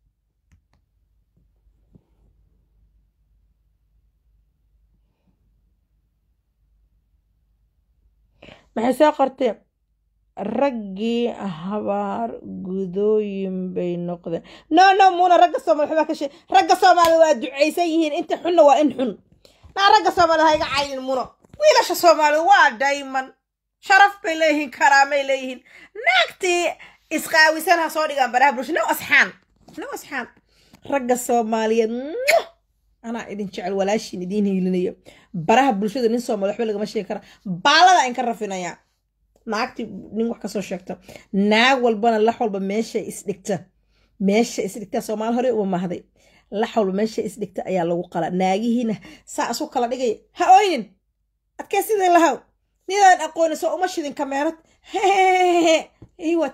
ما حسا قرتين raggii habaar gudooyin bay noqdeen no no muuna ragga soomaali waxbaa ka shee ragga soomaali waa ducaysan yihiin inta xunna waa in xun naa ragga soomaali ha iga cayin muno wiilasha soomaali waa dayman sharaf bay leeyihiin karaamay leeyihiin naagtii isqaawisan ha soo dhigaan baraha bulsha no asxaan no asxaan ragga soomaaliyeed anaa idin jecel walaashiin idiin hiilinayo baraha bulshada nin soomaali waxba lagama sheegi kara baalada in ka rafinayaa naagti nin wax kasoo sheegto naag walbana lax walba meesha isdhigta meesha isdhigta soomaali hore uma mahday lax walba meesha isdhigta ayaa lagu qala naagihiina saa isu kala dhigaya ha oynin adkee sidii lahaw nidaan aqooni soo uma shidin kameerad iwad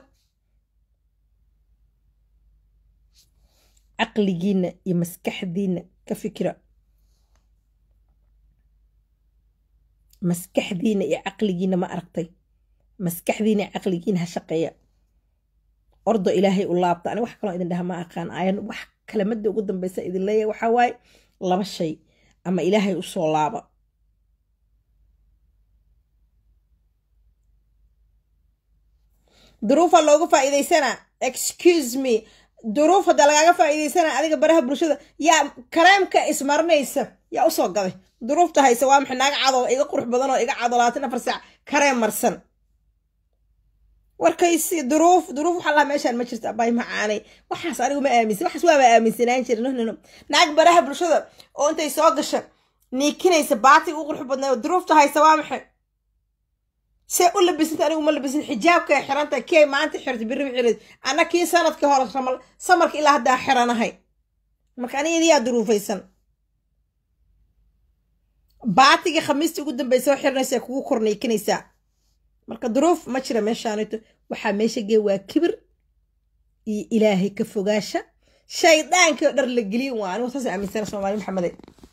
caqligiina iyo maskaxdiina ka fikira maskaxdiina iyo caqligiina ma aragtay maskaxdiina caqligiina ha shaqeeya ordo ilaahay u laabta ani wax kaloo idin dhaha ma aqaan ayan wax kalamadda ugu dambaysa idin leeyahay waxaa waaye laba shay ama ilaahay usoo laaba duruufa looga faa'iidaysanaa excuse me duruuf hadda lagaaga faa'iidaysanaa adiga baraha bulshada yaa kareemka ismarinaysa yaa usoo gaday duruufta haysa waa maxay naaga cadoo iga qurux badan oo iga cado labaatan afar saac kareem marsan warkaysi duruuf duruuf waxaa lahaa meeshaan ma jirto abay macaanay waxaas anigu ma aaminsan waxaas waaba aaminsanaan jira nohnano naag baraha bulshada oo intay soo gasha niikinaysa baatiga u qurux badnaa oo duruufta haysa waa maxay see u labisanta anigu ma labisin xijaabka xiranta kee maanta xirta birri xirid anna kii sanadkii hore ramal samarka ilaa haddaa xiranahay marka aniga idiyaa duruufaysan baatiga khamiista ugu dambeysa oo xiranaysa kugu korniikinaysaa marka duruuf ma jira meeshaanito waxaa meesha gee waa kibir iyo ilaahay ka fogaasha shaydaankii oo dhar la geliyin waa anigu saas aaminsana soomaali maxamede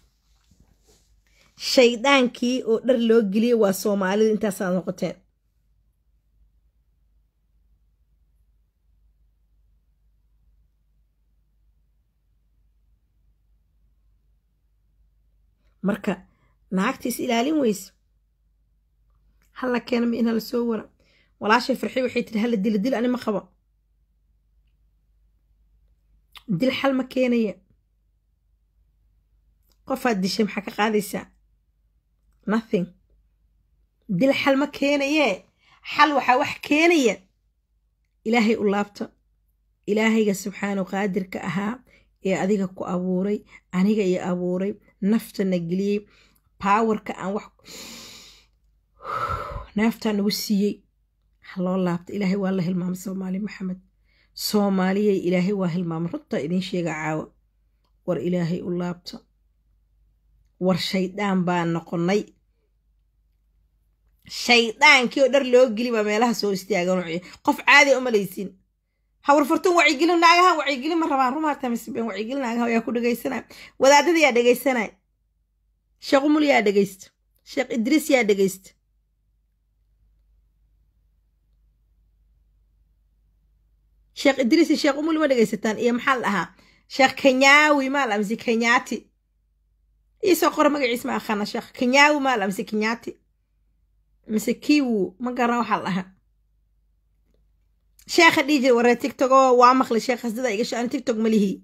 shaydaankii oo dhar loo geliyey waa soomaalida intaasaad noqoteen marka naagtiis ilaalin weyso halla keenama in hala soo wara walaashay farxi waxay tiri hala dila dil ani ma qabo dil xal ma keenaya qofaad dishay maxaa ka qaadaysaa nothing dil xal ma keenayee xal waxaa wax keenaya ilaahay u laabta ilaahayga subxaanu qaadirka ahaa ee adiga ku abuuray aniga iyo abuuray naftana geliyey baawarka aan wax naaftaa nagu siiyey ha loo laabta ilaahay waa la hilmaamay soomaali maxamed soomaaliyay ilaahay waa hilmaamay runtaa idiin sheega caawa war ilaahay u laabta war shaydaan baa noqonnay shaydaankii oo dhar loo geli baa meelaha soo istaagan qof caadi umalaysin hawar furtun wacyigelin naagahan wacyigelin ma rabaan rumaarta misbeen wacyigelin naagaha ayaa ku dhegaysanaya wadaadada yaa dhegaysanaya sheekh umul yaa dhegaysta sheekh idriis yaa dhegaysta sheekh idriis iyo sheekh umul ma dhegaysataan iyo maxaa la dhahaa sheekh kenyaawi maa la mise kenyaati iisoo qora magaciis ma aqaana sheekh kenyaawi maa la mise kenyaati mise kiwu ma garan waxaa la dhahaa sheekha dhihi jira waree tigtogo waa maqlay sheekh hasdada iga shaan tigtog malihii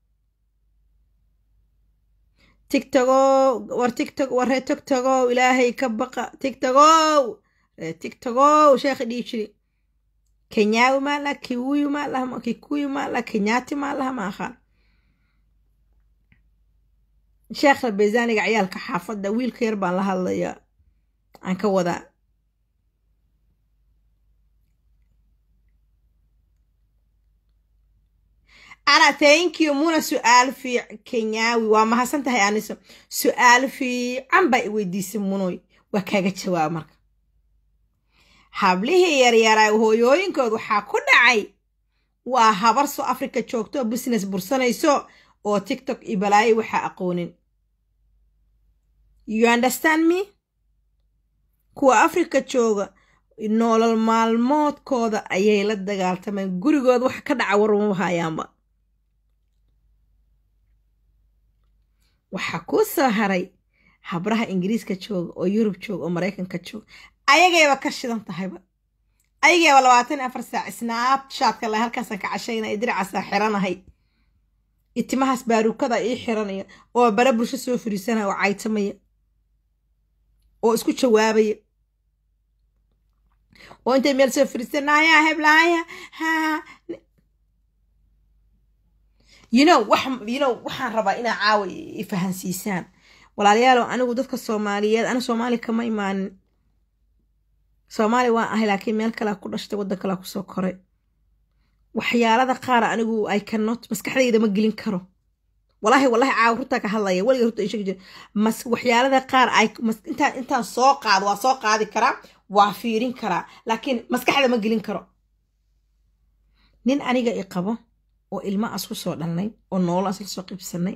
tigtogo war tigtog waree tigtogo ilaahay ka baqa tigtogo ree tigtogo sheekha dhihi jiri kenyaawi maa laha kiwuyu maa laha kikuyu maa laha kenyaati maa laha ma aqaan sheekha beesaaniga ciyaalka xaafadda wiilka yar baan la hadlayaa aan ka wadaa ana thank you muna su-aal fiic kenyaawi waa mahadsan tahay aniso su-aal fiican baa i weydiisay munoy waa kaaga jawaab marka hablihii yaryaraa hooyooyinkood waxaa ku dhacay waa habar soo africa joogto oo business bursanayso oo tiktok iyo balaayo waxaa aqoonin you understand me kuwa africa jooga noolol maalmoodkooda ayay la dagaaltameen gurigooda waxa ka dhaca waruma hayaanba waxaa kuu soo haray habraha ingiriiska jooga oo yurub jooga oo maraykanka jooga ayagayba ka shidan tahayba ayagayba labaatan afar saac snaabshatka la halkaasaan ka cashaynaya diracaasaa xiranahay itimahaas baaruukada ii xiranaya oo bare bulsho soo fariisanaya oo caytamaya oo isku jawaabaya oo intay meel soo fariisanaya heblaaya ha you know wax you know waxaan rabaa inaa caawa ifahansiisaan walaalayaalow anigu dadka soomaaliyeed aniga soomaali kama imaanin soomaali waan ahay laakiin meel kalea ku dhashtay waddan kalea kusoo koray waxyaalada qaar anigu i cannot maskaxdayda ma gelin karo walaahi walaahi caawa runtaa ka hadlaya weliga runta sheegi jira mas waxyaalada qaar ay intaan intaan soo qaado waa soo qaadi karaa waa fiirin karaa laakiin maskaxda ma gelin karo nin aniga i qabo oo ilma as ku soo dhalnay oo noolaas la soo qibsanay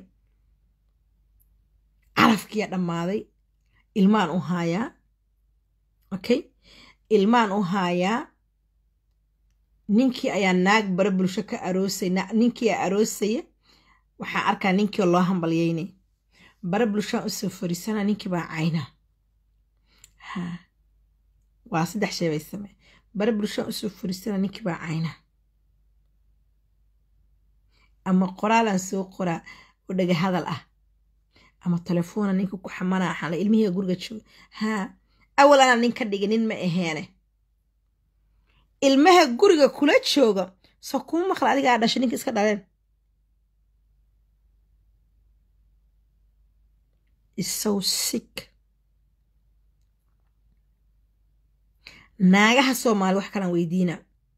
carafkiyaa dhammaaday ilmaan u haayaa okay ilmaan u haayaa ninkii ayaa naag bare bulsho ka aroosay ninkii a aroosaya waxaan arkaa ninkii oo loo hambalyeynay bare bulshaan usoo fariisana ninkii baa cayna ha waa saddex shay bay samey bare bulshaan usoo fariisana ninkii baa cayna ama qoraalaan soo qoraa oo dhaga hadal ah ama telefoona ninka ku xamana axaala ilmihiiga guriga jooga haa awal anaa nin ka dhigi nin ma aheene ilmaha guriga kula jooga soo kuma maqla adigaa dhashay ninka iska dhaleen is so sick naagaha soomaali wax kalaan weydiina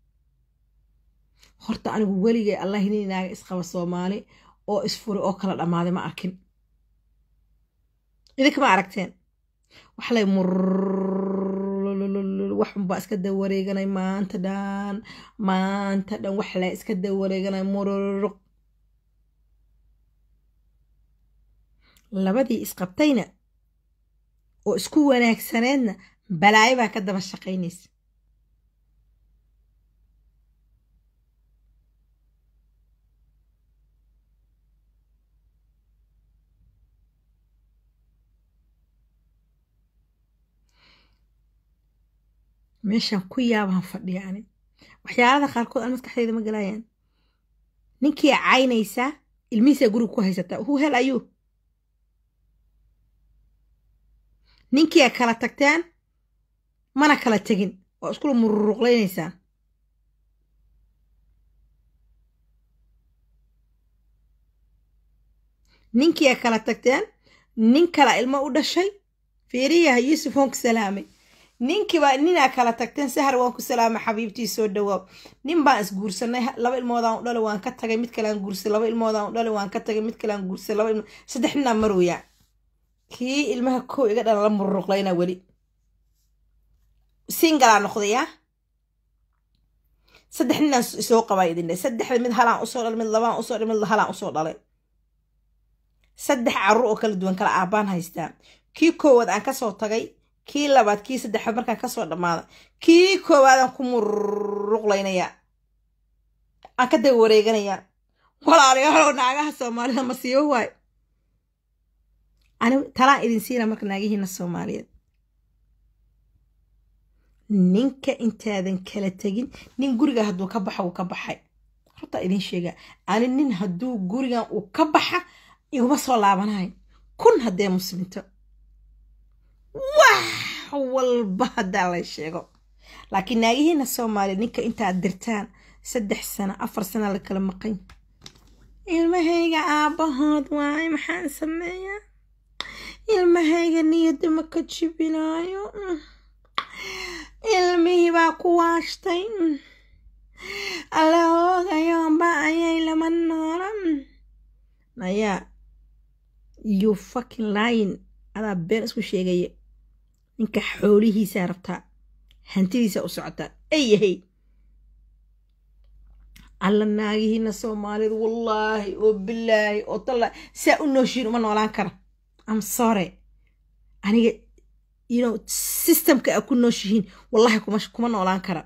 horta anigu weligay allah inay naaga isqaba soomaali oo isfuri oo kala dhammaaday ma arkin idinka ma aragteen wax lay mur waxunbaa iska dawareeganay maanta dhan maanta dhan wax lay iska dawareeganay mururuq labadii isqabtayna oo isku wanaagsaneedna balaayo baa ka daba shaqaynaysa meeshaan ku yaabaan fadhiya ani waxyaalada qaarkood aan maskaxdeeda ma galayaan ninkii caynaysaa ilmihiisaa guriga ku haysataa hu hel ayuu ninkiia kala tagteen mana kala tegin oo iskula mururuqlaynaysaan ninkiia kala tagteen nin kala ilmo u dhashay fiiriyaha yuusuf waan ku salaamay ninkiiba ninaa kala tagteen sahar waan ku salaamay xabiibtii soo dhawaaw nin baan isguursanay laba ilmoodaan u dhalay waan ka tagay mid kalean guursay laba ilmoodaan u dhalay waan ka tagay mid kalean guursay laba ilmo saddex ninaa marooyaa kii ilmaha kow iga dhala la mururuqlayna weli singalaa noqdayaa saddex ninaan soo qabaa idin dhe saddexda mid halaan usoo dhalay mid labaan usoo dhalay mid halaan usoo dhalay saddex carruur oo kala duwan kala aabbaan haystaa kii koowaad aan kasoo tagay kii labaad kii saddexaad markaan kasoo dhammaada kii koowaadaan ku mururuqlaynayaa aan ka daba wareeganayaa walaalayaalow naagaha soomaalida masiibo waayo ani talaan idin siina marka naagihiina soomaaliyeed ninka intaadan kala tegin nin guriga hadduu ka baxa wuu ka baxay horta idin sheegaa ani nin hadduu gurigan uu ka baxa iguma soo laabanahay kun haddee muslimto wax walba haddaa lay sheego laakiin naagihiina soomaaliya ninka intaad dirtaan saddex sano afar sana la kala maqan ilmahayga aabbahood waaye maxaan sameeyaa ilmahayga niyadda ma ka jibinaayo ilmihii baa ku waashtay alla hoogayoonba ayay lama noola ayaa you fucking lying adaa been isku sheegaya ninka xoolihiisaa rabtaa hantidiisaa u socotaa ay yahay alla naagihiina soomaalidu wallaahi oo bilaahi oo tallaahi saa u nooshiin uma noolaan kara am sorry aniga you know systemka aa ku nooshihiin wallahi kuma kuma noolaan kara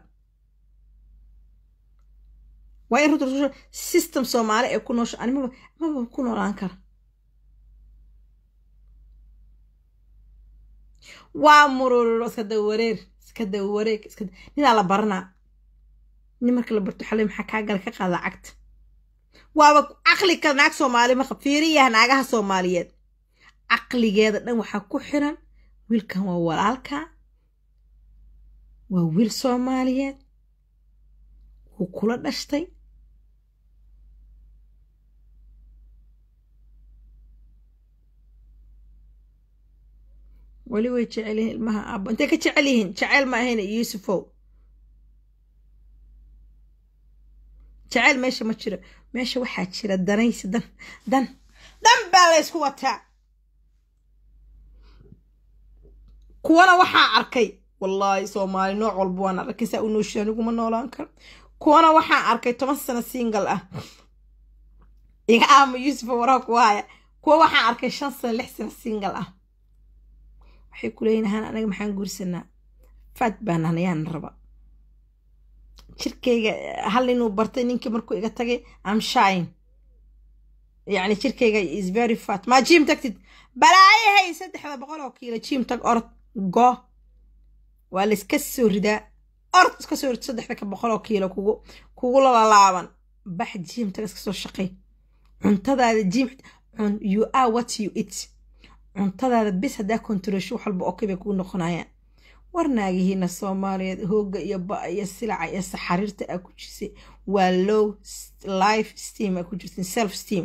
waa in runta system soomaali ee ku noosho ani maba maba ku noolaan kara waa murururo iska daba wareer iska daba wareeg iska ninaa la baranaa nin marka la barto xalay maxaa kaa gala ka qaada cagta waaba caqli kale naag soomaali marka fiiriyaha naagaha soomaaliyeed caqligeeda dhan waxaa ku xiran wiilkan waa walaalka waa wiil soomaaliyeed wuu kula dhashtay weli way jecel yihiin ilmaha aabo intay ka jecel yihiin jeceyl ma ahayn yuusufow jeceyl meesha ma jiro meesha waxaa jira danaysi dan dan dan baa la ysku wataa kuwana waxaa arkay wallaahi soomaali nooc walba waan arkay saa u nooshiya aniguma noolaan karo kuwana waxaa arkay toban sano singal ah iga aama yuusufa waraha ku haya kuwa waxaa arkay shan sano lix sano singal ah waxay ku leeyihin ahaan anaga maxaan guursanaa faad baan anayaan raba jirkayga hal inuu bartay ninkii markuu iga tagay am shine yacni jirkayga is very fat maa jiim tagtid balaayahay saddexda boqol oo kiilo jiim tag orod go waa la iska soo ridaa orod iska soo rid saddexda ka boqol oo kiilo kugu kugu lalaaban bax jiim tag iska soo shaqay cuntadaada jiim you are what you eat cuntadaada bis haddaa kontaroosho wax walba okay bay kugu noqonayaan war naagihiina soomaaliyeed hoogga iyo ba iyo silaca iyo saxariirta aa ku jirsay waa low life steam aa ku jirtin self steam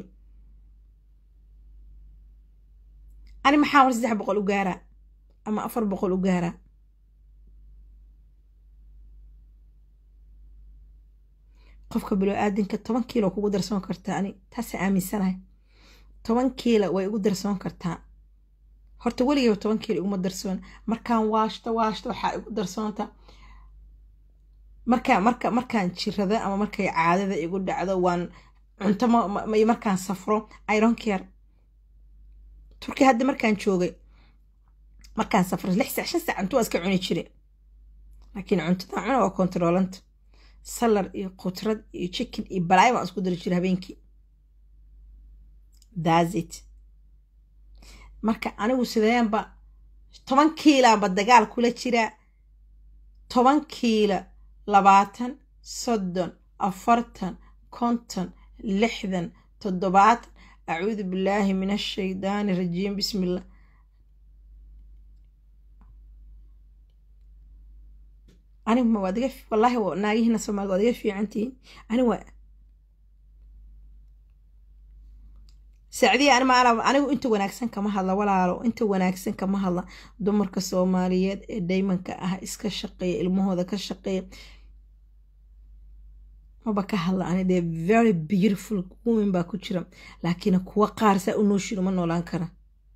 ani maxaa war saddex boqol u gaaraa ama afar boqol u gaaraa qofka bilo-aadinka toban kiilo kugu darsoon kartaa ani taasa aaminsanahay toban kiila way igu darsoon kartaa horta weligayba toban kiilo iguma darsoon markaan waashto waashto waxaa igu darsoonta markaa marka markaan jirada ama markay caadada igu dhacdo waan cunto markaan safro iron care turki hadda markaan joogay markaan safro lix sac shan sac cunto waa iska cuni jire laakiin cuntadan cuna waa kontaroolanta salar iyo qudrad iyo chicken iyo balaay baan isku dari jira habeenkii dasit marka anigu sideenba toban kiilaanba dagaal kula jiraa toban kiila labaatan soddon afartan konton lixdan toddobaatan acuudu billaahi min ashaydaani rajiim bismillah anigu waad iga wallaahi naagihiina soomaalida waad iga fiicantihiin ani waa sacdiya ani maala anigu inta wanaagsan kama hadla walaalo inta wanaagsan kama hadla dumarka soomaaliyeed ee daymanka ah iska shaqeeya ilmahooda ka shaqeeya maba ka hadla ani dee very beautiful women baa ku jira laakiin kuwa qaar saa u nooshin uma noolaan kara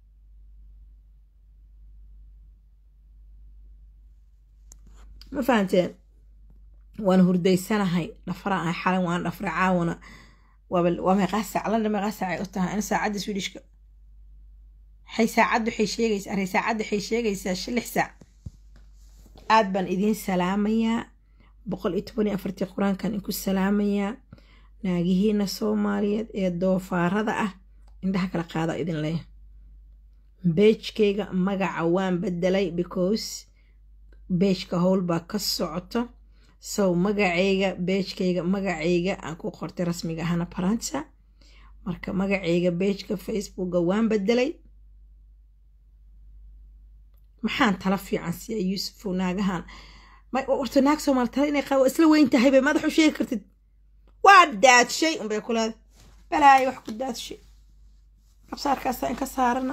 ma fahanteen waan hurdaysanahay dhafaraan ahay xalan waan dhafra caawana waa meeqaa saac landa meeqaa saac ay u tahay ana saacadda swidishka waxay saacadda waxay sheegaysaa array saacadda waxay sheegaysaa lix saac aad baan idiin salaamayaa boqol iyo toban iyo afartii qur-aankan inku salaamayaa naagihiina soomaaliyeed ee doofaarada ah indhaha kala qaada idin leeya beejkayga magaca waan bedelay because beejka howl baa ka socoto sow magacayga beejkayga magacayga aan ku qortay rasmiga ahana faransa marka magacayga beejka facebooka waan bedelay maxaan tala fiican siya yuusufow naagahan warta naag soomaali tala inay qaa isla weyn tahay bay madax u sheegi kartid waa daadshay unbay ku leedahay balaayo wax ku daadshay qabsaarkaasa inka saarana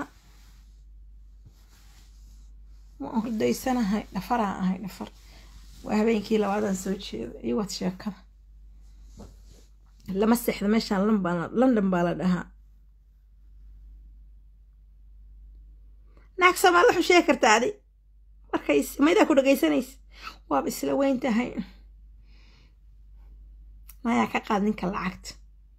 waan hordaysanahay dhafaraan ahay dhafar waa habeenkii labaadaan soo jeeda iyo waad sheekada lama seexda meeshaan london baa la dhahaa naag soomaali waxu sheegi kartaa adi markays maydaa ku dhagaysanaysa waaba isla weyn tahay mayaa ka qaad ninka lacagta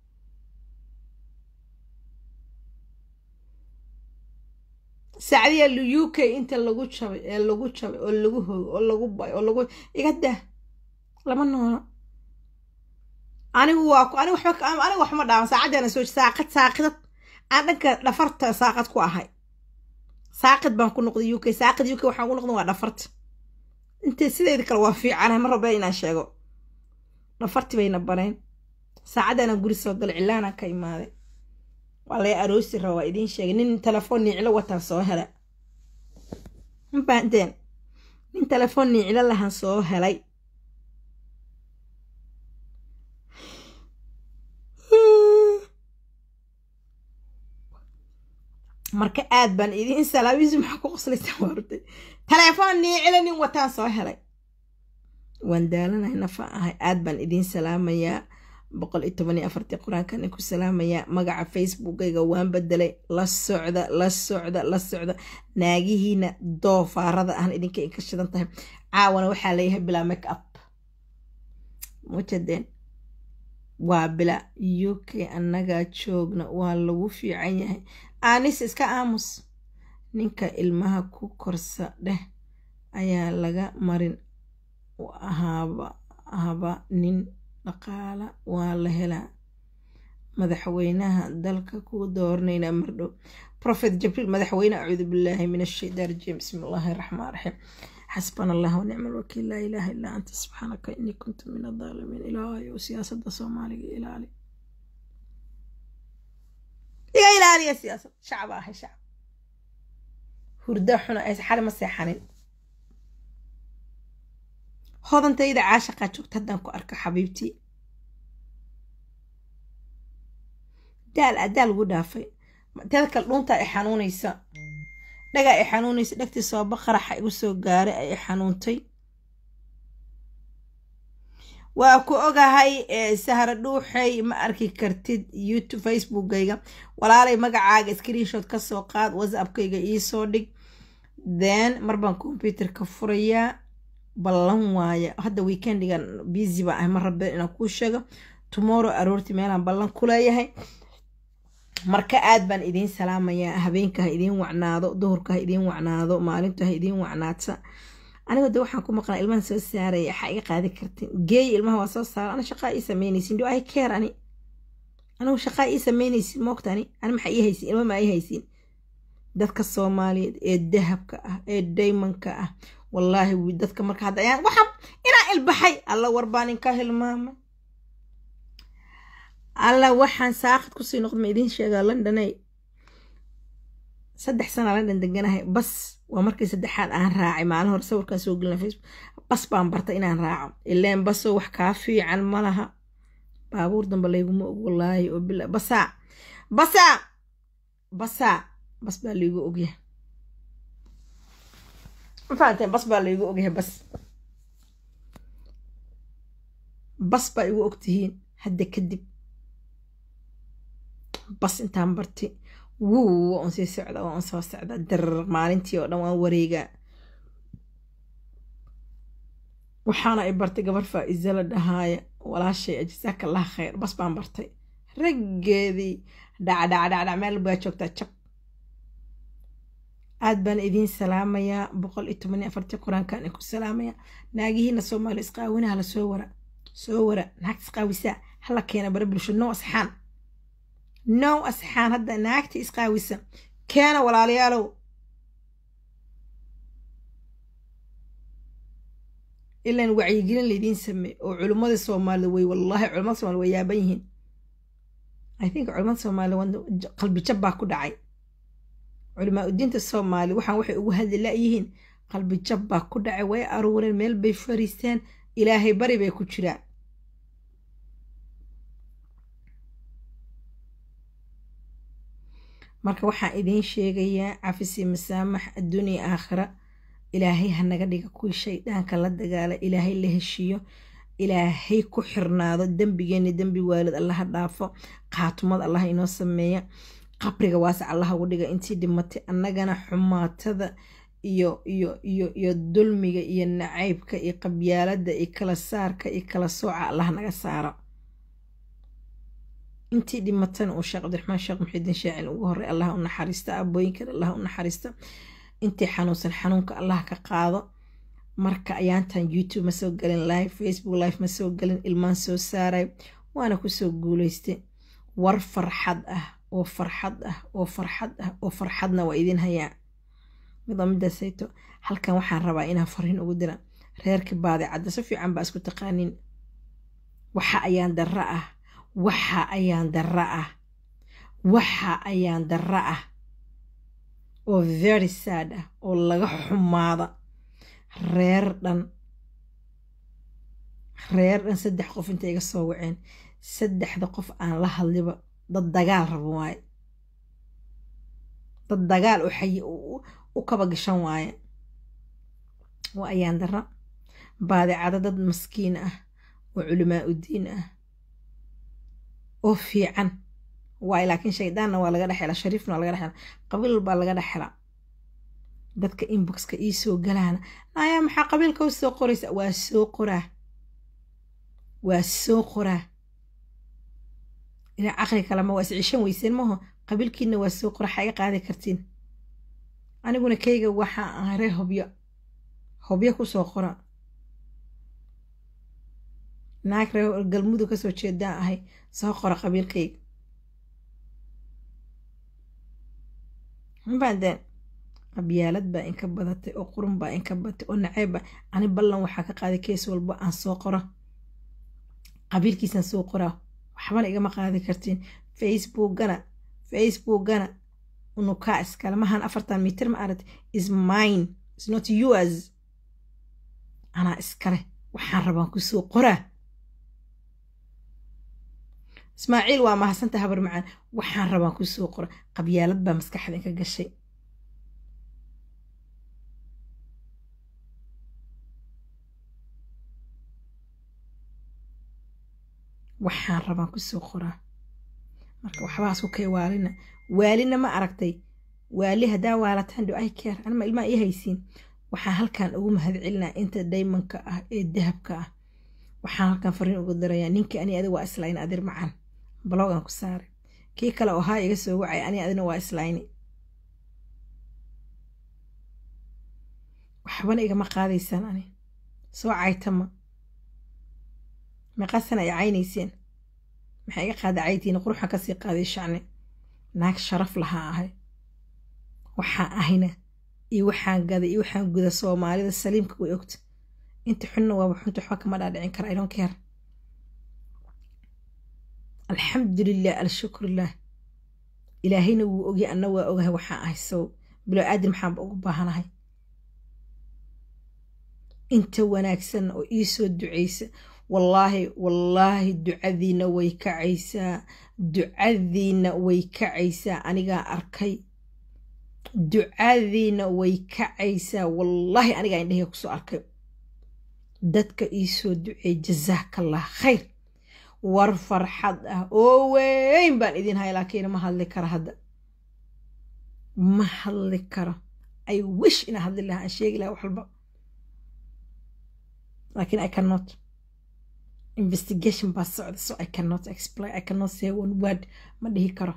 sacdiya u k inta lagu jabay ee lagu jabay oo lagu hogo oo lagu bay oo lagu iga dah lama noono anigu waa anigu waxba anigu waxma dhaawan saacaddaana soo saaqad saaqidad aan dhanka dhafarta saaqad ku ahay saaqid baan ku noqday u k saaqid u k waxaan ku noqday waa dhafarta intee sideeda kale waa fiicanahay ma rabee inaan sheego dhafarti bayna bareen saacaddaana guri soo galay cilaanaan ka imaaday waa lay aroosi raba waa idiin sheegay nin telefoon niicilo wataan soo hela ma baanteen nin telefoon niicilo lahan soo helay marka aad baan idiin salaabiisi maxaa ku qoslaysaa waartay telefoon niicilo nin wataan soo helay waan daalanahay nafa ahay aad baan idiin salaamayaa boqol iyo toban iyo afartii qur-aankan ku salaamayaa magaca facebookayga waan bedelay la socda la socda la socda naagihiina doofaarada ahna idinka inka shidan tahay caawana waxaa leeyahay bilaa make up mujadeen waa bila u k annagaa joogna waa lagu fiican yahay aanis iska aamus ninka ilmaha ku korsa dheh ayaa laga marin haba haba nin dhaqaala waa la helaa madaxweynaha dalka ku dooranayna mardhow profet jibriil madaxweyne acuudu billaahi min ashaytaan rajiim bismi illaahi raxmaan raxiim xasbana allah wanicma alwakiil laa ilaaha illaa anta subxaanaka inii kuntu min adaalimiin ilaahayo siyaasadda soomaaliga ilaali iga ilaaliya siyaasad shacba ahay shacab hurda xuna ay xali ma seexanin hodantayda caashaqaa joogta haddaan ku arko xabiibtii daal ah daal ugu dhaafay teeda kale dhuuntaa i xanuunaysa dhagaa i xanuunaysa dhegtii sooba qaraxa igu soo gaaray ay i xanuuntay waa ku ogahay sahra dhuuxay ma arki kartid youtube facebookgayga walaalay magacaaga screenshot ka soo qaad whatsappkayga iisoo dhig then mar baan computerka furayaa ballan waaye hadda weekendigan busy baan ahay ma rabe inaan kuu sheego tomorrow aroortii meelaan ballan ku leeyahay marka aad baan idiin salaamayaa habeenka ha idiin wacnaado duhurka ha idiin wacnaado maalintu ha idiin wacnaadsa aniga de waxaan ku maqlaa ilmahan soo saaraya waxaa iga qaadi kartin geey ilmaha waa soo saara ana shaqaa ii sameynaysin do i care ani anigu shaqaa ii sameynaysin moogta ani ani maxaa ii haysin ilma maa ii haysin dadka soomaaliyeed ee dahabka ah ee daymanka ah wallaahi dadka marka hadda ayaan waxaan inaan ilbaxay alla warbaan inka hilmaamay alla waxaan saaqid kusii noqda ma idiin sheegaa londonay saddex sana london deganahay bas waa markii saddexaad aan raacay maalin hore sawirkaan soo gelina facebook bas baan bartay inaan raaco ileen basoo wax kaa fiican ma laha baabuur damba layguma og wallaahi oo bila basaa basaa basaa bas baa laygu ogyahay mafahanteen bas baa laygu ogyahay bas bas baa igu ogtihiin hadda kadib bas intaan barti wuu waa un sii socda waa un soo socda darar maalintii oo dhan waan wareegaa waxaana i bartay gabar faa-iza la dhahaaya walaashay jasaaka allah khayr bas baan bartay raggeedii dhacdhacdhacdhac meel baa joogtaa jab aad baan idiin salaamayaa boqol iyo toban iyo afartii qur-aankaan i ku salaamayaa naagihiina soomaali isqaawinaha la soo wara soo wara naagta isqaawisaa hala keena bara bulsho no asxaan no asxaan hadda naagta isqaawisa keena walaalayaalow ilaan wacyigelin laydiin sameey oo culimmada soomaalida way wallaahi culimmada soomaalida way yaaban yihiin i think culimmada soomaalida qalbi jab baa ku dhacay culimaa udiinta soomaali waxaan waxay ugu hadli la-yihiin qalbi jab baa ku dhacay way aruureen meel bay fariisteen ilaahay bari bay ku jiraan marka waxaan idiin sheegayaa cafisi masaamax adduuniya aakhira ilaahay ha naga dhiga kuwii shayddaanka la dagaala ilaahay la heshiiyo ilaahay ku xirnaado dembigeenni dembi waalid allaha dhaafo qaatumad allah inoo sameeya qabriga waasac allaha ugu dhiga intii dhimatay annagana xumaatada iyo iyo iyo iyo dulmiga iyo nacaybka iyo qabyaalada iyo kala saarka iyo kala sooca allah naga saaro intii dhimatana uu sheekh cabdiraxmaan sheekh muxidiin shaacil ugu horey allah u naxariista abooyinkan allah u naxariista intii xanuunsan xanuunka allah ka qaado marka ayaantan youtube ma soo gelin live facebook live ma soo gelin ilmaan soo saaray waana kusoo guuleystay war farxad ah oo farxad ah oo farxad ah oo farxadna waa idin hayaa midoo midaasayto halkan waxaan rabaa inaan fariin ugu dira reerkii baadi cadda si fiican baa isku taqaanin waxa ayaan darra ah waxa ayaan darra ah waxa ayaan darra ah oo very sad ah oo laga xumaada reer dhan reer dhan saddex qof intay iga soo waceen saddexda qof aan la hadliba dad dagaal rabo waaye dad dagaal u xayi u kaba gashan waaye waa ayaan darra baadicada dad maskiin ah oo culimaa udiin ah oo fiican waay laakiin shaydaanna waa laga dhexela shariifna waa laga dhexela qabiil baa laga dhexela dadka inboxka ii soo galaana nayaa maxaa qabiilka u soo qoraysa waa soo qoraa waa soo qoraa ina caqli kalema waa iscishan weyseen maho qabiilkiina waa soo qora xaiga qaadi kartiin aniguna kayga waxaa ahay ree hobyo hobyo kusoo qora naag ree galmudug kasoo jeedaan ahay soo qora qabiilkayga mabaadeen qabyaalad baa inka badatay oo qurun baa inka badatay oo naceebba ani ballan waxaa ka qaaday kees walba aan soo qoro qabiilkiisaan soo qoraa waxbana igama qaadi kartiin facebookgana facebookgana unukaa iskale mahan afartan mitir ma aragti is mine is not yours anaa iskale waxaan rabaan kusoo qoraa ismaaciil waa mahadsanta habar macaan waxaan rabaan kusoo qora qabyaalad baa maskaxda ka gashay waxaan rabaan kusoo qoraa marka waxbaas ku kay waalina waalina ma aragtay waali haddaa waalataan do i care anima ilmaa ii haysiin waxaan halkan ugu mahadcelinaa inta daymanka ah ee dahabka ah waxaan halkan fariin ugu darayaa ninkii ani adiga waa islayn adir macaan blogan ku saaray kii kale oo haa iga soo wacay ani adina waa islayni waxbana igama qaadaysaan ani soo caytama meeqaasana ay caynayseen maxaa iga qaada caytiina quruxan kasii qaaday shacni naag sharaf lahaa ahay waxaan ahayna iyo waxaan gaday iyo waxaan guda soomaalida saliimka way ogta inta xunna waaba xunta waxba kama dhaadhicin kara idon keer alxamdulilah alshukrulah ilaahayna wuu ogya anna waa ogahay waxaan ahay sow bilo aadin maxaanba ugu baahanahay inta wanaagsanna oo ii soo ducaysa wallaahi wallaahi ducadiina way kacaysaa ducadiina way kacaysaa anigaa arkay ducadiina way kacaysaa wallaahi anigaa indhahga kusoo arkay dadka ii soo duceey jazaakallah khayr war farxad ah oo weyn baan idin hay laakiin ma hadli karo hadda ma hadli karo i wish inaa hadli lahaa aan sheegi lahaa wax walba laakiin i cannot investigation baa socda so i cannot explain i cannot say one word ma dhihi karo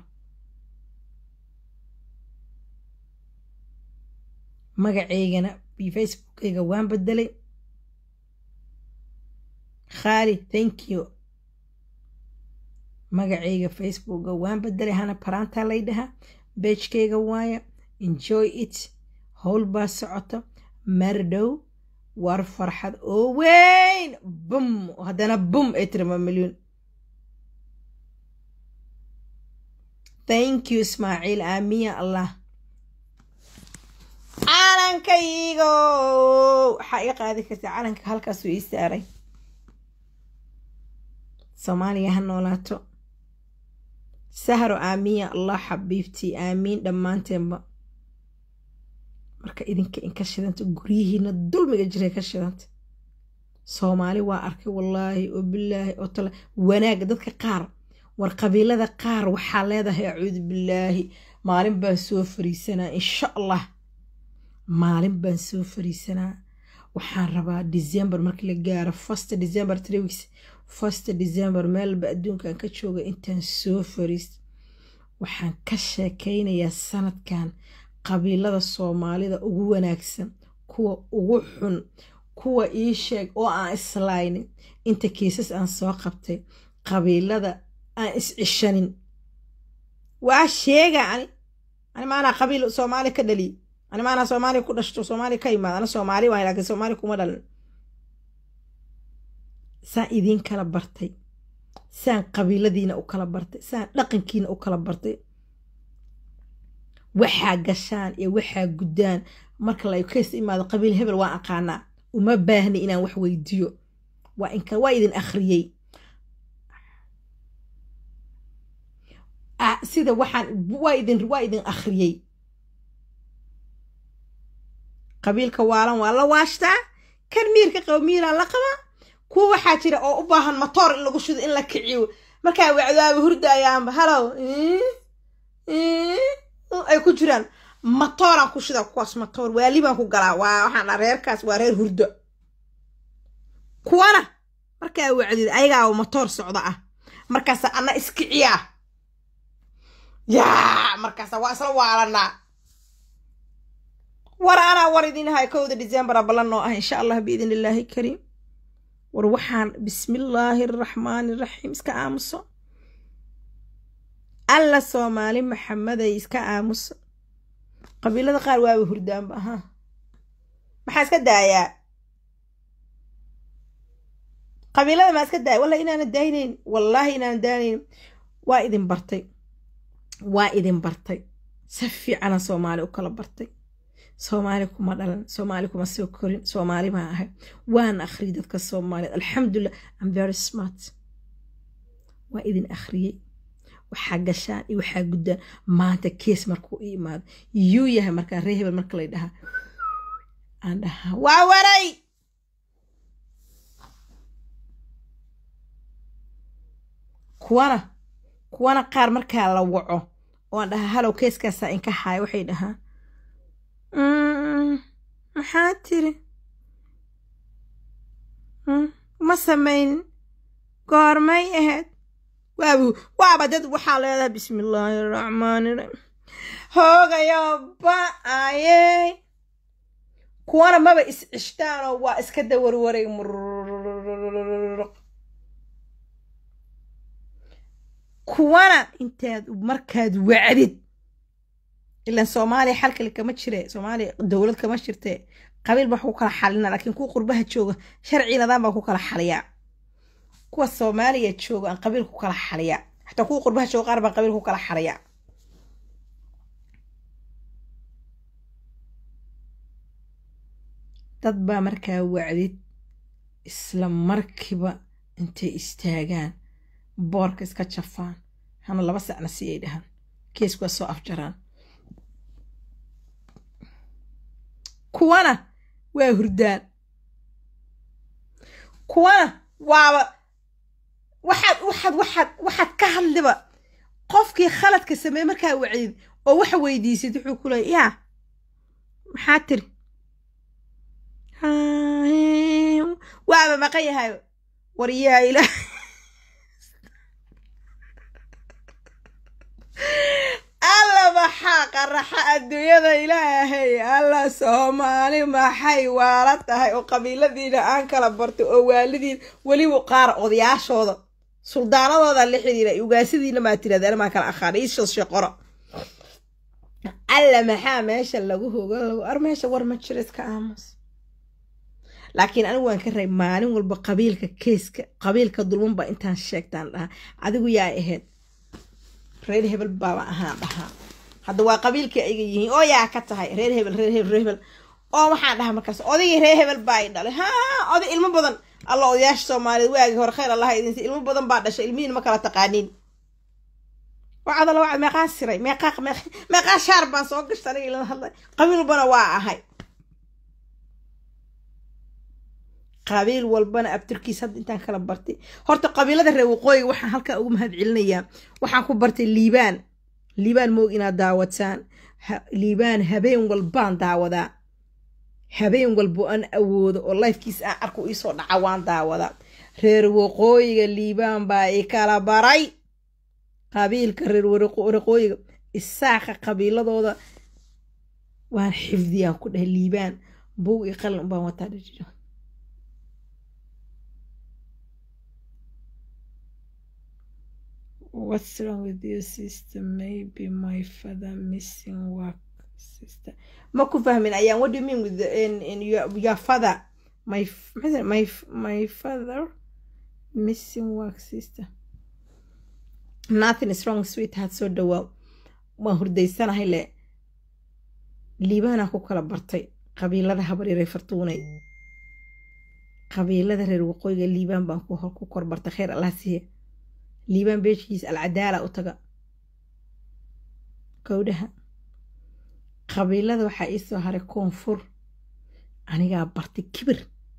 magaceygana iyo facebookeyga waan bedelay khaali thank you magaceyga facebooka waan bedelay hana paraanta lay dhahaa beejkeyga waaya enjoy it howl baa socota mardhow war farxad oo weyn bum haddana bum ay tirama milyuun thank you ismaaciil aamiya allah calankaygo waxaa iga qaadi kartaa calanka halkaasuu ii saaray soomaaliya ha noolaato sahro aamiya allah xabiibtii aamiin dhammaanteenba marka idinka inka shidanta guryihiina dulmiga jiray ka shidanta soomaali waa arkay wallaahi oo bilaahi oo tala wanaagga dadka qaar war qabiilada qaar waxaa leedahay acuudu bilaahi maalin baan soo fariisanaa insha allah maalin baan soo fariisanaa waxaan rabaa december markii la gaaro first december three weeks first december meelba adduunkan ka jooga intaan soo fariist waxaan ka sheekaynayaa sanadkan qabiilada soomaalida ugu wanaagsan kuwa ugu xun kuwa ii sheeg oo aan islaynin inta kiisas aan soo qabtay qabiilada aan is-cishanin waa sheega ani ani maanaa qabiil soomaali ka dhaliy ani maanaa soomaaliya ku dhashto soomaaliya ka imaad ana soomaali waay laakiin soomaaliya kuma dhalin saan idiin kala bartay saan qabiiladiina u kala bartay saan dhaqankiina u kala bartay waxaa gashaan iyo waxaa guddaan marka la kays imaado qabiil hebel waan aqaanaa uma baahni inaan wax weydiiyo waa inka waa idin akhriyey sida waxaan waa idin waa idin akhriyey qabiilka waalan waa la waashtaa kan miirka qabo miiraa la qabaa kuwa waxaa jira oo u baahan matoor in lagu shido in la kiciyo markaa wacdaaba hurdaayaanba halow ay ku jiraan matooraan ku shida kuwaas matoor waali baan ku galaa waa waxaan dhaa reerkaas waa reer hurdo kuwana markaa wacdid ayagaa matoor socda ah markaasa ana iskiciyaa yaa markaasa waa isla waalanaa war anaa war idin hahay kowda decembera ballan noo ah insha allah biidn illaahi kariim war waxaan bismillaahi araxmaani raxiim iska aamuso alla soomaali maxameday iska aamuso qabiilada qaar waaba hurdaanba ahaa maxaa iska daayaa qabiilada maa iska daaya wallahi inaana daaynayn wallaahi inaana daaynayn waa idin bartay waa idin bartay si fiicana soomaali u kala bartay soomaali kuma dhalan soomaali kuma soo korin soomaali baa ahay waan akhriyay dadka soomaaliyeed alxamdulilah am very smart waa idin akhriyey waxaa gashaan iyo waxaa guddaan maanta kees markuu i imaado yuu yahay markaa ree hebel marka lay dhahaa aan dhahaa waa waray kuwana kuwana qaar markaa la waco oan dhahaa halow keeskaasaa inka haaya waxay dhahaa maxaa tiri ma samaynin goormay ahayd waabu waaba dad waxaa leedahay bismi illaahi araxmaani raxiim hoogayo ba-aye kuwana maba is cishtaanoo waa iska dawarwaray murruq kuwana intaad markaad wacdid ilan soomaaliya xal kale kama jire soomaaliya dowlad kama jirte qabiil baa ku kala xalina laakiin kuwa qurbaha jooga sharci nadaan baa ku kala xaliyaa kuwa soomaaliya jooga aan qabiil ku kala xaliyaa xataa kuwa qurbaha jooga qaar baan qabiil ku kala xaliyaa dad baa markaa wacdid isla markiiba intay istaagaan boorka iska jafaan hana laba sacna si ay dhahaan keesku waa soo afjaraan kuwana waa hurdaan kuwana waaba waxaad waxaad waxaad waxaad ka hadliba qofkii khaladka sameeye markaa wacdid oo waxa weydiisid wuxuu ku leey yaa maxaa tiri waaba maqan yahay war yaa ilaah alla maxaa qaraxa adduunyada ilaahay alla soomaali maxay waala tahay oo qabiiladiina aan kala bartay oo waalidiin weliba qaar odayaashooda suldaanadooda la xidhiira ugaasadiina maa tirahda maa kala aqaana iisoo sheqoro alla maxaa meesha lagu hoga lagu ar meesha war ma jiro iska aamus laakiin anigu waan ka ray maalin walba qabiilka keeska qabiilka dulman baa intaan sheegtaan dhahaa adigu yaa ahayd reer hebel baaba ahaan dhahaa hadda waa qabiilkii ayga yihiin oo yaa ka tahay reer hebel reer hebel reer hebel oo waxaan dhahaa markaas odaygii reer hebel baa i dhalay ha oday ilmo badan alla odayaasha soomaaliyeed waagii hore khayr allaha idinsi ilmo badan baa dhashay ilmihiin ma kala taqaaniin wacdala wacd meeqaa siray meeqaa meeqaa shaar baan soo gashtay aniga ilama hadlay qabiil walbana waa ahay qabiil walbana abtirkiis hadda intaan kala bartay horta qabiilada reer waqooyiga waxaan halkaa ugu mahad celinayaa waxaan ku bartay liibaan liibaan moog inaad daawataan liibaan habeen walbaan daawadaa habeen walbo aan awoodo oo lifekiis aan arku iisoo dhaca waan daawadaa reer waqooyiga liibaan baa i kala baray qabiilka reer waqooyiga isaaqa qabiiladooda waan xifdiyaan ku dhahay liibaan buug i qalin ubaan wataa dhajiro What's wrong with your sister? Maybe my father missing work sister. Ma ku fahmin ayaan what do you mean with the, in, in your, your father? My my my father missing work sister. Nothing is wrong sweetheart soo dhawaa waan hurdaysanahay le liibaanaa ku kala bartay qabiilada habaryaree fartuunay qabiilada reer waqooyiga liibaan baan ku kor bartay khayr allah siiye liibaan beeshiis alcadaala u taga gowdhaha qabiilada waxaa ii soo haray koonfur anigaa bartay kibir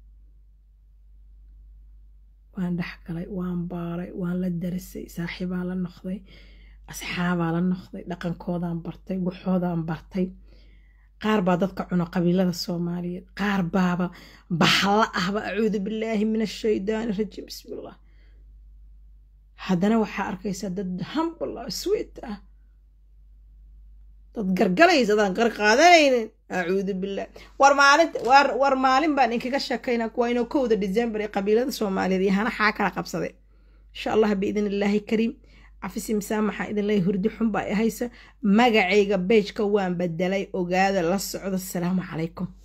waan dhex galay waan baaray waan la darisay saaxiibaa la noqday asxaabaa la noqday dhaqankoodaan bartay waxoodaan bartay qaar baa dadka cuno qabiilada soomaaliyeed qaar baaba bahla ahba acuudu billaahi min ashaydaani rajiim bismillah haddana waxaa arkaysaa dad humble ah sweet ah dad gargalaysa adaan gar qaadanaynin acuudu billah war maalinta war war maalin baan inkaga sheekaynaa kuwa inoo kowda december ee qabiilada soomaaliyeed iyo hana xaa kala qabsaday insha allah biidn illaahi kariim cafisi misaamaxa idinley hurdi xun baa haysa magacayga beejka waan bedelay ogaada la socdo asalaamu calaykum